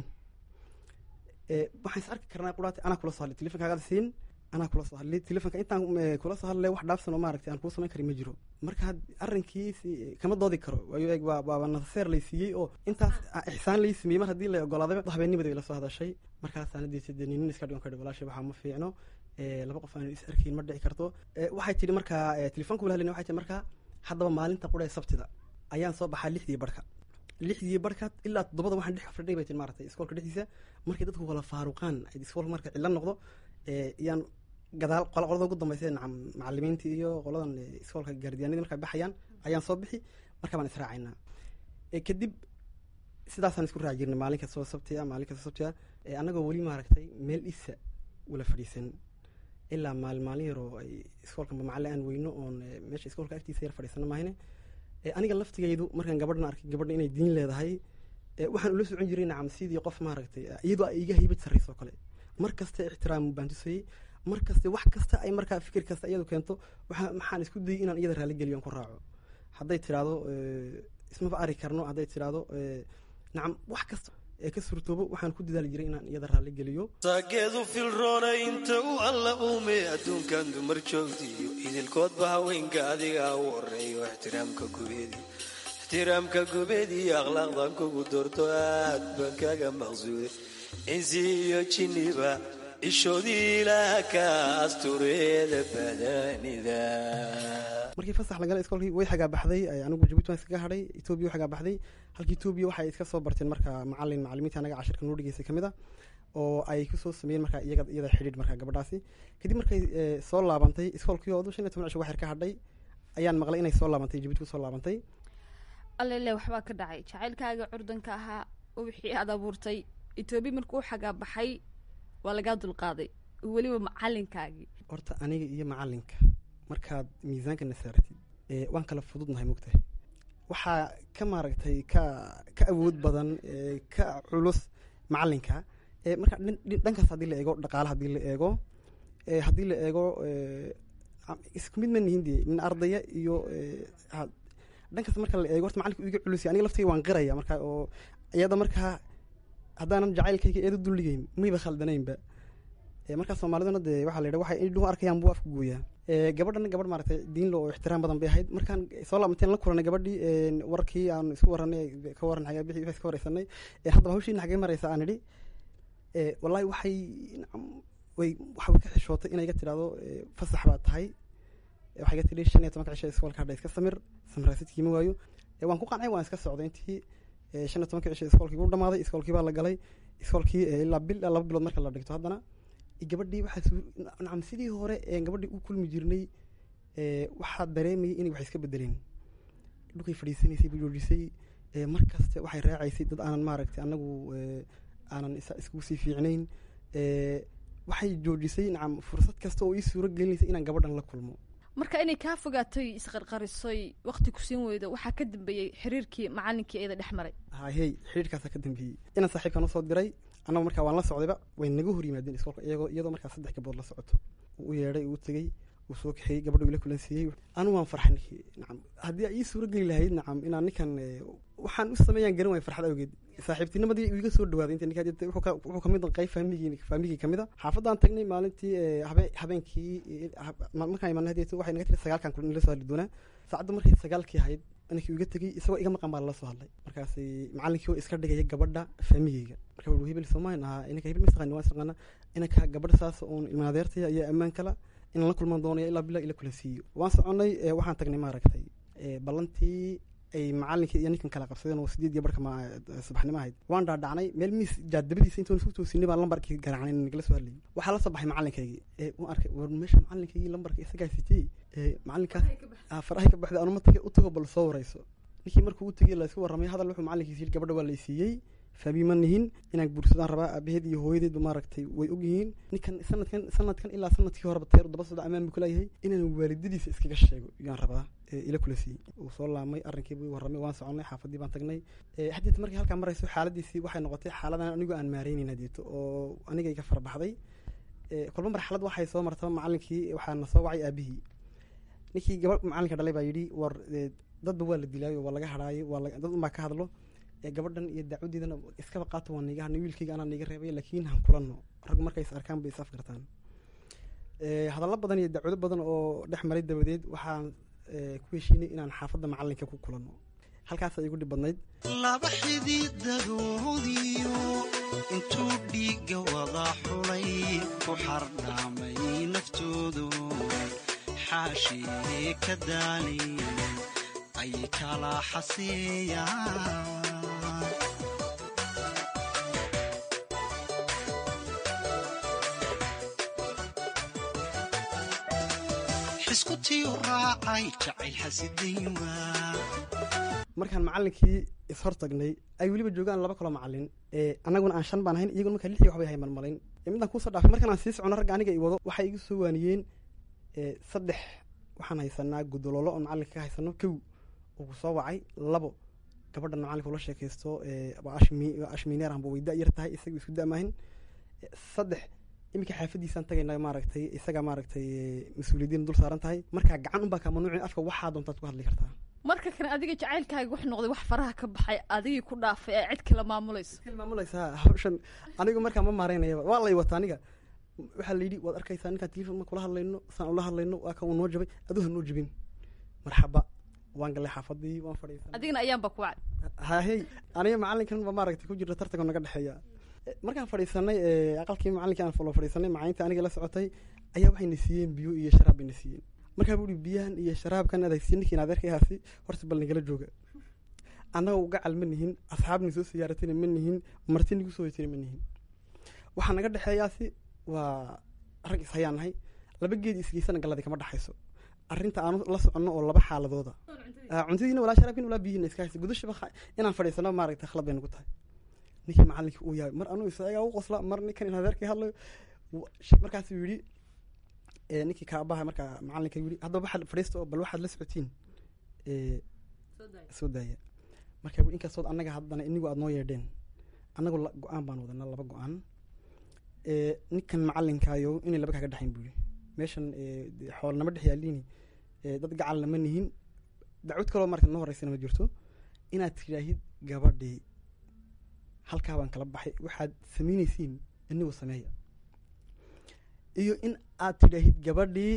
Speaker 14: waxaan is arki karnaa quraati anaa kula soo hadlay telefonkaagaad siin anaa kula soo hadlay telefonka intaan kula soo hadlay wax dhaafsan oo maaragtay aan kuu samayn karin ma jiro marka arrinkiisi kama doodi karo waayo eeg waa waaba nasaseer lay siiyey oo intaas ixsaan lay sameeyey mar haddii la ogolaaday habeenimada bay la soo hadashay markaasaan hadiisa dee nin iska dhigan kadhi walaashay waxaa ma fiicno laba qof aan is arkayn ma dhici karto waxay tidhi markaa telefonka wala hadlayna waxay tihi markaa haddaba maalinta qudha ee sabtida ayaan soo baxaa lixdii barhka lixdii barhka ilaa toddobada waxaan dhex fadhay bay tihi maaragtay iskoolka dhexdiisa markay dadku wala faaruqaan iskoolka marka cilla noqdo yaan gadaal qolada ugu dambaysa nacam macalimiintii iyo qoladan iskoolka gaardiyaanadii markay baxayaan ayaan soo bixi markaa baan israacaynaa kadib sidaasaan isku raaci jirnay maalin kastoo sabtiya maalin kastoo sabtiya annagoo weli maaragtay meel isa wala fadhiisan ilaa maalin maalin yaroo ay iskoolka macalin aan weyno oon meesha iskoolka agtiisa yar fadhiisano maahine aniga laftigaydu markaan gabadhan arkay gabadha inay diin leedahay waxaan ula socon jiray nacam sidii qof maaragtay iyadoo ay iga haybad sarrayso oo kale mar kasta ixtiraam baan tusayey mar kasta wax kasta ay markaa fikir kasta iyadu keento waxa maxaan isku dayay inaan iyada raali geliyo aan ku raaco hadday tidhaahdo ismaba ari karno hadday tidhaahdo nacam wax kasta ee ka surtoobo waxaan ku dadaali jiray inaan iyada raali geliyo
Speaker 16: saageedu filroona inta u alla uume adduunkan dumar joogtiyo idilkoodba haweenka adiga u horeeyo ixtiraamka gubeedi ixtiraamka gubeediyo akhlaaqdan kugu doorto aad baan kaga maqsuuday insi iyo jinniba ishoodii ilaaha ka astureeda badanida
Speaker 14: markii fasax lagala iskoolkii way xagaa baxday anigu jabuuti waan iskaga hadhay etoobiya xagaa baxday halka etoobiya waxay iska soo barteen marka macalin macalimiinta anaga cashirka noo dhigeysay ka mid a oo ay kusoo sameeyeen marka iyaga iyada xidhiidh marka gabadhaasi kadib markay soo laabantay iskoolkii oo shan iyo toban cisho waxyar ka hadhay ayaan maqlay inay soo laabantay jabuuti kusoo laabantay
Speaker 15: allele waxbaa ka dhacay jacaylkaaga curdanka ahaa wixii aad abuurtay etoobiya markuu xagaa baxay waa lagaa dulqaaday weliba macalinkaagii
Speaker 14: horta aniga iyo macalinka markaad miisaanka na saaratid waan kala fududnahay mogtahay waxaa ka maaragtay ka ka awood badan ka culus macalinka marka dhankaas haddii la eego dhaqaale haddii la eego haddii la eego isku mid ma nihin dee nin ardaya iyo dhankaas marka la eego horta macalinka iga culusya aniga laftayga waan qiraya marka oo iyada markaa haddaanan jacaylkayga eeda dulligeyn mayba khaldanaynba markaa soomaaliduna dee waxaa la yidha waxay indhuhu arkayaan buu afku gooyaa gabadhana gabadh maaragtay diin lo oo ixtiraam badan bay ahayd markaan soo laabanteen la kulanay gabadhii warkii aan isku waranay ka waran xagaa bixi iska wareysanay haddaba hawshiina xagee maraysa aan idhi wallahi waxay way waxay ka xishootay inay iga tidhahdo fasax baa tahay waxay iga tidhi shan iyo tobanka cisho iskoolka hadha iska samir samiraasidkii ma waayo waan ku qancay waan iska socday intii shan iyo tobanka cisho iskoolkii wuu dhamaaday iskoolkii baa la galay iskoolkii ilaa bil laba bilood marka la dhigto haddana gabadhii waxaa nacam sidii hore gabadhii u kulmi jirnay waxaa dareemayay inay wax iska bedeleen dhulkay fadhiisanaysay buu joojisay mar kaste waxay raacaysay dad aanan maaragtay anagu aanan iskugu sii fiicnayn waxay joojisay nacam fursad kasta oo ii suuro gelinaysay inaan gabadhan la kulmo
Speaker 15: marka inay kaa fogaatoy isqarqarisoy waqti ku siin weydo waxaa ka dambeeyey xiriirkii macalinkii iyada dhex maray
Speaker 14: hayey xiriirkaasaa ka dambeeyey inaan saaxiibkan usoo diray annagu markaa waan la socdayba way naga hor yimaadeen iskoolka iyagoo iyadoo markaa saddex gabood la socoto uu u yeedhay uu tegey uu soo kaxeeyey gabadha uu ila kulansiiyey anigu waan farxay ninkii nacam haddii ay ii suuro geli lahayd nacam inaan ninkan waxaan u sameeyaan garan waay farxad awgeed saaxiibtinimadii iga soo dhawaaday inta ninkaa jirta wuxuu kamid qayb faamigii faamigii kamid a xaafadaan tagnay maalintii habe habeenkii markaan imaanay hadeeto waxay naga tiri sagaalkan kulin la soo hadli doonaa saacadda markay sagaalkii ahayd ninkii iga tegey isagoo iga maqan baa lala soo hadlay markaas macalinkii oo iska dhigaya gabadha faamigeyga marka wuxuu hebel soomaalian ahaa inanka hebel masaqani waa isaqaana inanka gabadha saas oon ilmaadeertaya ayaa ammaan kala inaan la kulmaan doonaya ilaa bilaa ila kula siiyo waan soconay waxaan tagnay maaragtay ballantii ay macalinkii iyo ninkan kala qabsadeen oo sideed iyo barka subaxnimo ahayd waan dhaadhacnay meel miis jaadabadiisa intoon isku toosinay baan lambarkii garaacnay nagala soo hadlayay waxaa la soo baxay macalinkaygii waan arkay war meesha macalinkaygii lambarka isagaa sitiyey macalinkaas farahay ka baxday anuma tagay u tago bal soo warayso ninkii markuu u tegey la isku warramay hadal wuxuu macalinkiisa yidhi gabadha waa lay siiyey faabi ma nihin inaan guursadaan rabaa aabaheed iyo hooyadeedba maaragtay way ogyihiin ninkan sanadkan sanadkan ilaa sanadkii horeba teeru daba socda amaan buu kuleeyahay inaan waalidadiisa iskaga sheego yaan rabaa ila kula siiyey uu soo laamay arrinkii buu warramay waan soconay xaafadii baan tagnay hadeeta markii halkaa marayso xaaladiisii waxay noqotay xaaladan anigu aan maareynayn hadeeto oo aniga iga farabaxday kolba marxalad waxay soo martaba macalinkii waxaana soo wacay aabihii ninkii gabadh macalinka dhalay baa yidhi war dadba waa la dilaayo waa laga hadhaayo waa dad unbaa ka hadlo gabadhan iyo dacwadeedana iskaba qaato waa niga hadnay wiilkayga anaa niga reebay laakiin han kulanno rag markay is arkaan bay is afgartaan hadallo badan iyo dacwado badan oo dhex maray dabadeed waxaan ku heshiinay inaan xaafadda macalinka ku kulanno halkaasa igu dhib badnayd
Speaker 12: laba xididadoodiyo intuu dhiigga wada xulay ku xardhaamay naftoodu xaashii ka daali ay kala xaseeyaan xiskutiu raacay jacayl xasidayn waa
Speaker 14: markaan macalinkii ishor tagnay ay weliba joogaan laba kaloo macalin annaguna aan shan baan ahayn iyaguna markaa lix iyo waxbay hay malmalayn midaan kuusoo dhaafay markaan aan sii socono ragga aniga i wado waxay igu soo waaniyeen saddex waxaan haysanaa gudololo oo macalinka ka haysano kow uu ku soo wacay labo gabadhan macalinka ula sheekaysto waa ashmi waa ashmineer anba way da-yar tahay isaga isku da-maahin saddex iminka xaafadiisaan tagaynaa maaragtay isaga maaragtay mas-uuliyadiina dul saaran tahay markaa gacan unbaa kaa mamnuucin afka waxaa doontaad ku hadli kartaa
Speaker 15: marka kan adiga jacaylkaaga wax noqday wax faraha ka baxay adigii ku dhaafay ee cid kala maamulayso
Speaker 14: maamulaysa hawshan anigu markaa ma maaraynayaba waa lay wata aniga waxaa la yidhi waad arkaysaa ninkaan telefon ma kula hadlayno saan ula hadlayno waa kan uu noo jabay aduu ha noo jabin marxaba waan galay xaafadii waan fadhiisanay
Speaker 15: adigana ayaanba ku wacay
Speaker 14: hahey aniga macalinkan ba maaragtay ku jirta tartanka naga dhexeeya markaan fadhiisanay aqalkii macalinkii aan falo fadhiisanay macalinta aniga la socotay ayaa waxayna siiyeen biyo iyo sharaab bayna siiyeen markaa buu ihi biyahan iyo sharaabkan adaysiye ninkiin adeerkayaasi horta bal nagala jooga annaga ugacal ma nihin asxaabni soo siyaaratayna ma nihin marti nigu soo hoytayna ma nihin waxaa naga dhexeeyaasi waa rag is hayaan nahay laba geed isgeysana galladii kama dhexayso arrinta aanu la soconno oo laba xaaladooda cuntadiina walaa sharaabkin walaa biyihiina iska haysa gudashaba inaan fadhiisano maaragtay khalad bay nagu tahay ninkii macalinkii uu yahay mar anuu isagaa u qosla mar ninkan in adeerkii hadlayo markaasuu yidhi ninkii kaabaha markaa macalinka yidhi haddaba waxaad fadhiista oo bal waxaad la socotiin soo daaya marka wii inkastood annaga haddana inigu aad noo yeedheen annagu go-aan baan wadanaa laba go-aan ninkan macalinkaayo inay laba kaaga dhexayn buu yidhi meeshan xoolnama dhex yaaliini dad gacalna ma nihin dacwad kaloo marka noo horeysana ma jirto inaad tidhaahid gabadhii halkaa baan kala baxay waxaad samaynaysiin inigu sameeya iyo in aad tidhaahid gabadhii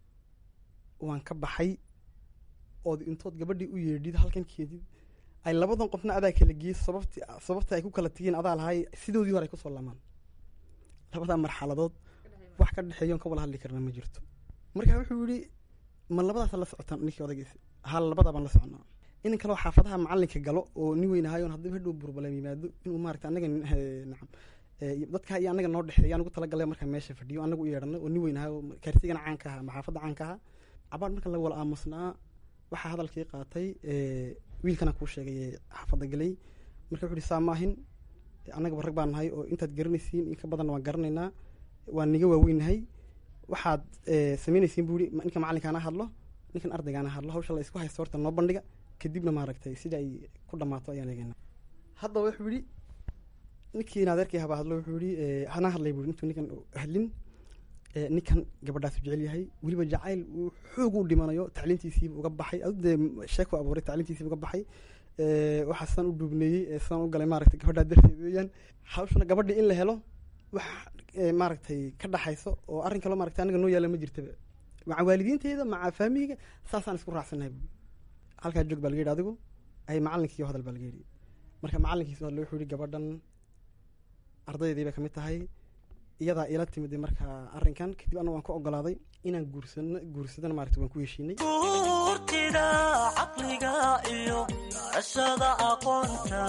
Speaker 14: waan ka baxay ood intood gabadhii u yeedhid halkan keedid ay labadan qofna adaa kala geeyey sababti sababta ay ku kala tegeen adaa lahay sidoodii hore ay kusoo laamaan labadaa marxaladood wax ka dhexeeyoon ka wala hadli karna ma jirto marka wuxuu yihi ma labadaasa la socotaan ninkii odaygiisi hal labadaa baan la soconaa inan kaloo xaafadaha macalinka galo oo nin weynahaayoon haddii hadhow burbaleem yimaado inuu maarata anaga nacam dadka iyo anaga noo dhexeeya anugu talagalay markaa meesha fadhiyo anagu u yeedhano oo nin weynahaayo kaartigana caanka aha ama xaafadda caanka aha cabaar marka la wala aamusnaa waxaa hadalkii qaatay wiilkana kuu sheegay xaafadda galay marka wuxu uhi saa maahin annagaba rag baan nahay oo intaad garanaysiin in ka badanna waan garanaynaa waan niga waaweynahay waxaad samaynaysiin buu yihi ninka macalinkaana hadlo ninkan ardaygaana hadlo hawsha la isku haysto horta noo bandhiga kadibna maaragtay sida ay ku dhammaato ayaan eegayna haddaba wuxuu yihi ninkii adeerkii habaa hadlo wuxuu yihi hana hadlay buu intuu ninkan hadlin ninkan gabadhaasu jecel yahay weliba jacayl uu xoog u dhimanayo tacliintiisiiba uga baxay adu dee sheeku abuuray tacliintiisiiba uga baxay waxaa sidaan u dhuubneeyey sidaan u galay maaragtay gabadhaa darteed weeyaan hawshana gabadhii in la helo wax maaragtay ka dhaxayso oo arrin kaloo maaragtay anaga noo yaala ma jirtaba maca waalidiinteeda maca faamiyga saasaan isku raacsanahay buui halkaa joog baa laga yidhi adigu ay macalinkiiyo hadal baa laga yidhi marka macalinkiisu hadle wuxuu yihi gabadhan ardaydii bay kamid tahay iyadaa ila timid markaa arrinkan kadib anna waan ku ogolaaday inaan guursano guursadana maaragta waan ku heshiinay
Speaker 12: guurtida caqliga iyo garashada aqoonta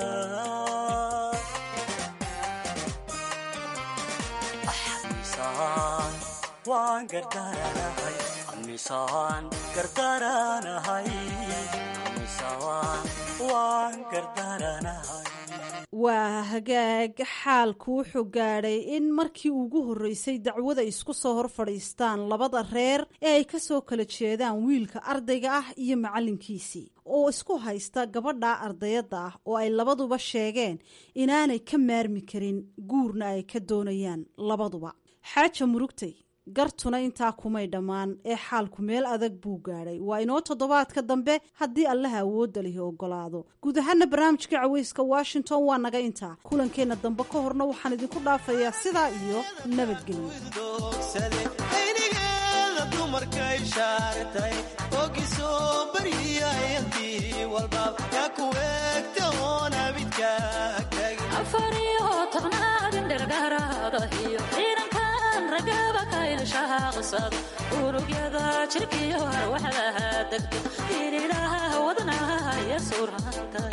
Speaker 12: misaan waan gardaranahay misaan gardaranahay misaan waan gardaranahay
Speaker 11: waa hagaag xaalku wuxuu gaadhay in markii ugu horreysay dacwada isku soo hor fadhiistaan labada reer ee ay ka soo kala jeedaan wiilka ardayga ah iyo macallinkiisii oo isku haysta gabadha ardayadda ah oo ay labaduba sheegeen inaanay ka maarmi karin guurna ay ka doonayaan labaduba xaaja murugtay gartuna intaa kumay dhammaan ee xaalku meel adag buu gaadhay waa inoo toddobaadka dambe haddii allaha awoodda lihi ogolaado guud ahaana barnaamijka caweyska washington waa naga intaa kulankeenna dambe ka horna waxaan idinku dhaafayaa sidaa iyo nabadgelyo
Speaker 16: aynigeeda dumarkay shaartay ogisoo baryayantii walba yaa ku eegta oon
Speaker 17: afariyo tobnaadin dhergaaraadahiyo ciidankan ragaba kaylshaaqsad unugyada jirkiyo arwaxdaha degto inilaha wadnaha iyo surantay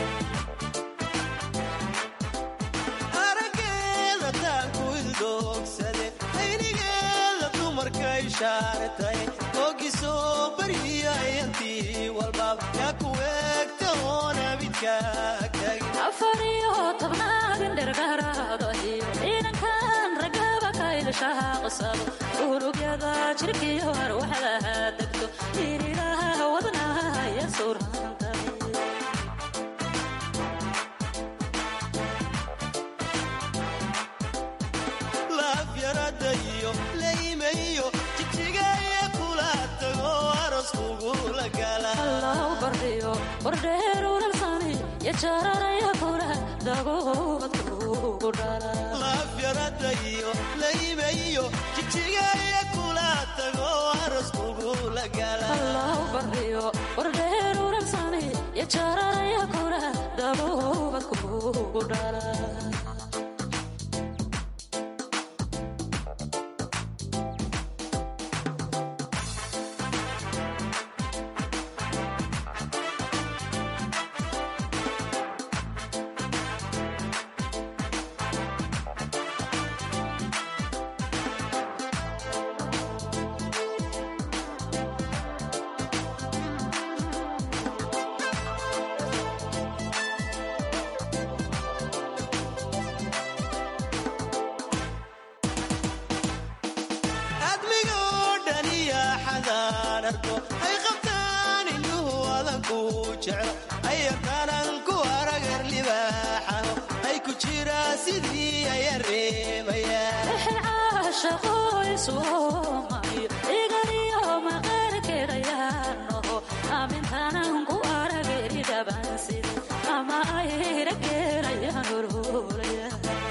Speaker 16: arageeda taanku ildoogsade aynigeeda dumarkay shaartay ogisoo baryayantii walba yaa ku eegta oon
Speaker 17: afariyo tobnaadin dhergaaraadahiyo ciidankan ragaba kaylshaaqsad unugyada jirkiyo arwaxdaha degto inilaha wadnaha iyo surantay wardheeruralsani yajararaya kula dagoobad kugu dhala
Speaker 16: laafyarada iyo layme iyo jijigaya kula tago aras kugula gala
Speaker 17: allahu barriyo wardheeruralsani yajararaya kula dagoobad kugu dhala
Speaker 16: admigoo dhaniya xadaan arko ay qabtaan indhuhu adanku jeclo ay yaqaanaan ku aragar libaaxaho ay ku jiraa sidii aya reebayaan
Speaker 17: shaqoysumayo igariyo maqaarkeedayaanoho amintanan ku arageri dhabansida ama ayra geerayaan ururaya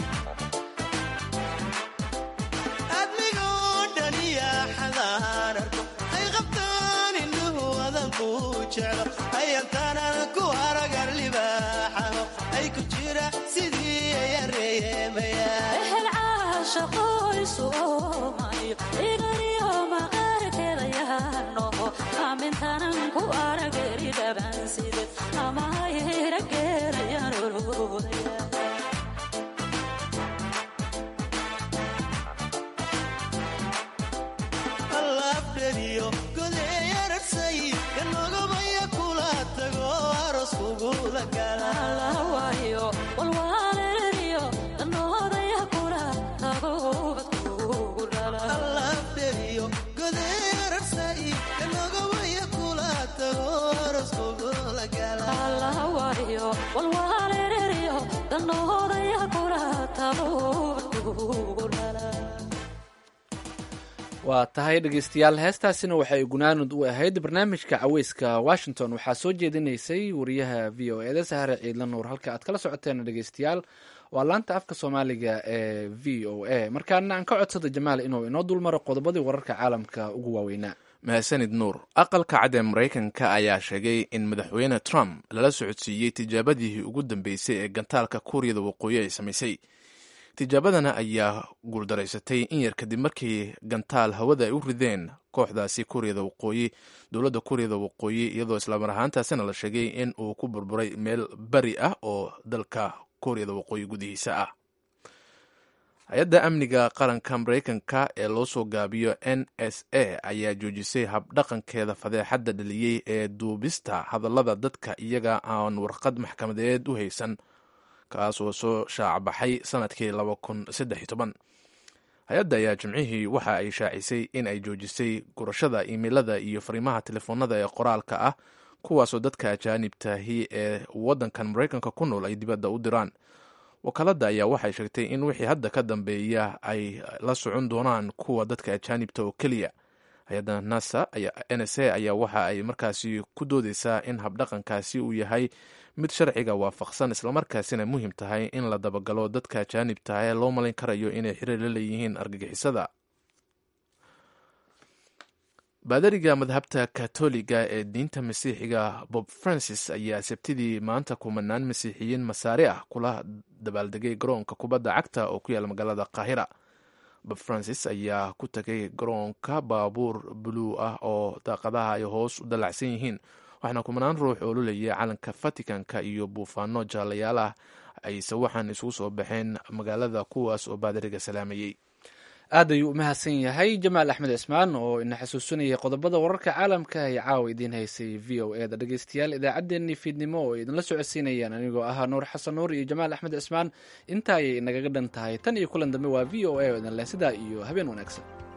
Speaker 16: admigoo dhaniya xadaan arko ay qabtaan indhuhu adanku jeclo ay yaqaanaan ku aragar libaaxaho ay ku jira sidii aya reebayaan
Speaker 17: shaqoysumayo igariyo maqaarkeedayaanoho amintanan ku arageri dhabansida ama ayra geerayaan ururaya
Speaker 16: alaabdheriyo godeeyararsay kanogabaya kula tago aros kugula gala
Speaker 17: waayo walwaaleriyo danoodaya kula tagoobad kugu dhala
Speaker 16: alaabdheriyo godeeyararsay kanogabaya kula tago aros kugula gala
Speaker 17: waayo walwaaleriyo danoodaya kula tagoobad kugu dhala
Speaker 2: waa tahay dhegeystayaal heestaasina waxay gunaanud u ahayd barnaamijka caweyska washington waxaa soo jeedinaysay wariyaha v o eda sahare ciidla nuur halka aad kala socoteen dhegeystayaal waa laanta afka soomaaliga ee v o a markaana aan ka codsada jamaal inuu inoo dulmaro qodobadii wararka caalamka ugu waaweynaa
Speaker 1: mahadsanid nuur aqalka cad ee maraykanka ayaa sheegay in madaxweyne trump lala socodsiiyey tijaabadii ugu dambeysay ee gantaalka kuuriyada waqooyi ay samaysay tijaabadana ayaa guuldaraysatay in yar kadib markii gantaal hawada ay u rideen kooxdaasi kuuriyada waqooyi dowladda kuuriyada waqooyi iyadoo islaamar ahaantaasina la sheegay in uu ku burburay meel bari ah oo dalka kuuriyada waqooyi gudihiisa ah hay-adda amniga qaranka maraykanka ee loo soo gaabiyo n s a ayaa joojisay habdhaqankeeda fadeexadda dhaliyey ee duubista hadallada dadka iyaga aan warqad maxkamadeed u haysan kaas oo soo shaacbaxay sanadkii laba kun saddex iyo toban hay-adda ayaa jimcihii waxa ay shaacisay in ay joojisay gurashada imeilada iyo fariimaha telefoonada ee qoraalka ah kuwaasoo dadka ajaanibtahi ee waddankan maraykanka ku nool ay dibadda u diraan wakaaladda ayaa waxay sheegtay in wixii hadda ka dambeeya ay la socon doonaan kuwa dadka ajaanibta oo keliya hay-adda nasa n s a ayaa waxa ay markaasi ku doodeysaa in habdhaqankaasi uu yahay mid sharciga waafaqsan islamarkaasina muhiim tahay in la dabagalo dadka ajaanibta ee loo malin karayo inay xiriir la leeyihiin argagixisada baadariga madhabta katoliga ee diinta masiixiga bob francis ayaa sabtidii maanta kumanaan masiixiyiin masaare ah kula dabaaldegay garoonka kubadda cagta oo ku yaala magaalada qaahira bob francis ayaa ku tagay garoonka baabuur buluu ah oo daaqadaha ay hoos u dallacsan yihiin waxaana kumanaan ruux oo lulaya calanka vaticanka iyo buufaano jaalayaal ah ayse waxaan isugu soo baxeen magaalada kuwaas oo baadariga salaamayey
Speaker 2: aad ayuu u mahadsan yahay jamaal axmed cismaan oo ina xasuusinayay qodobada wararka caalamka ay caawa idiin haysay v o eda dhegeystayaal idaacaddeenii fiidnimo oo idinla socodsiinayaan anigoo ahaa nuur xasan nuur iyo jamaal axmed cismaan intaa ayay nagaga dhan tahay tan iyo kulan dambe waa v o a oo idin leh sidaa iyo habeen wanaagsan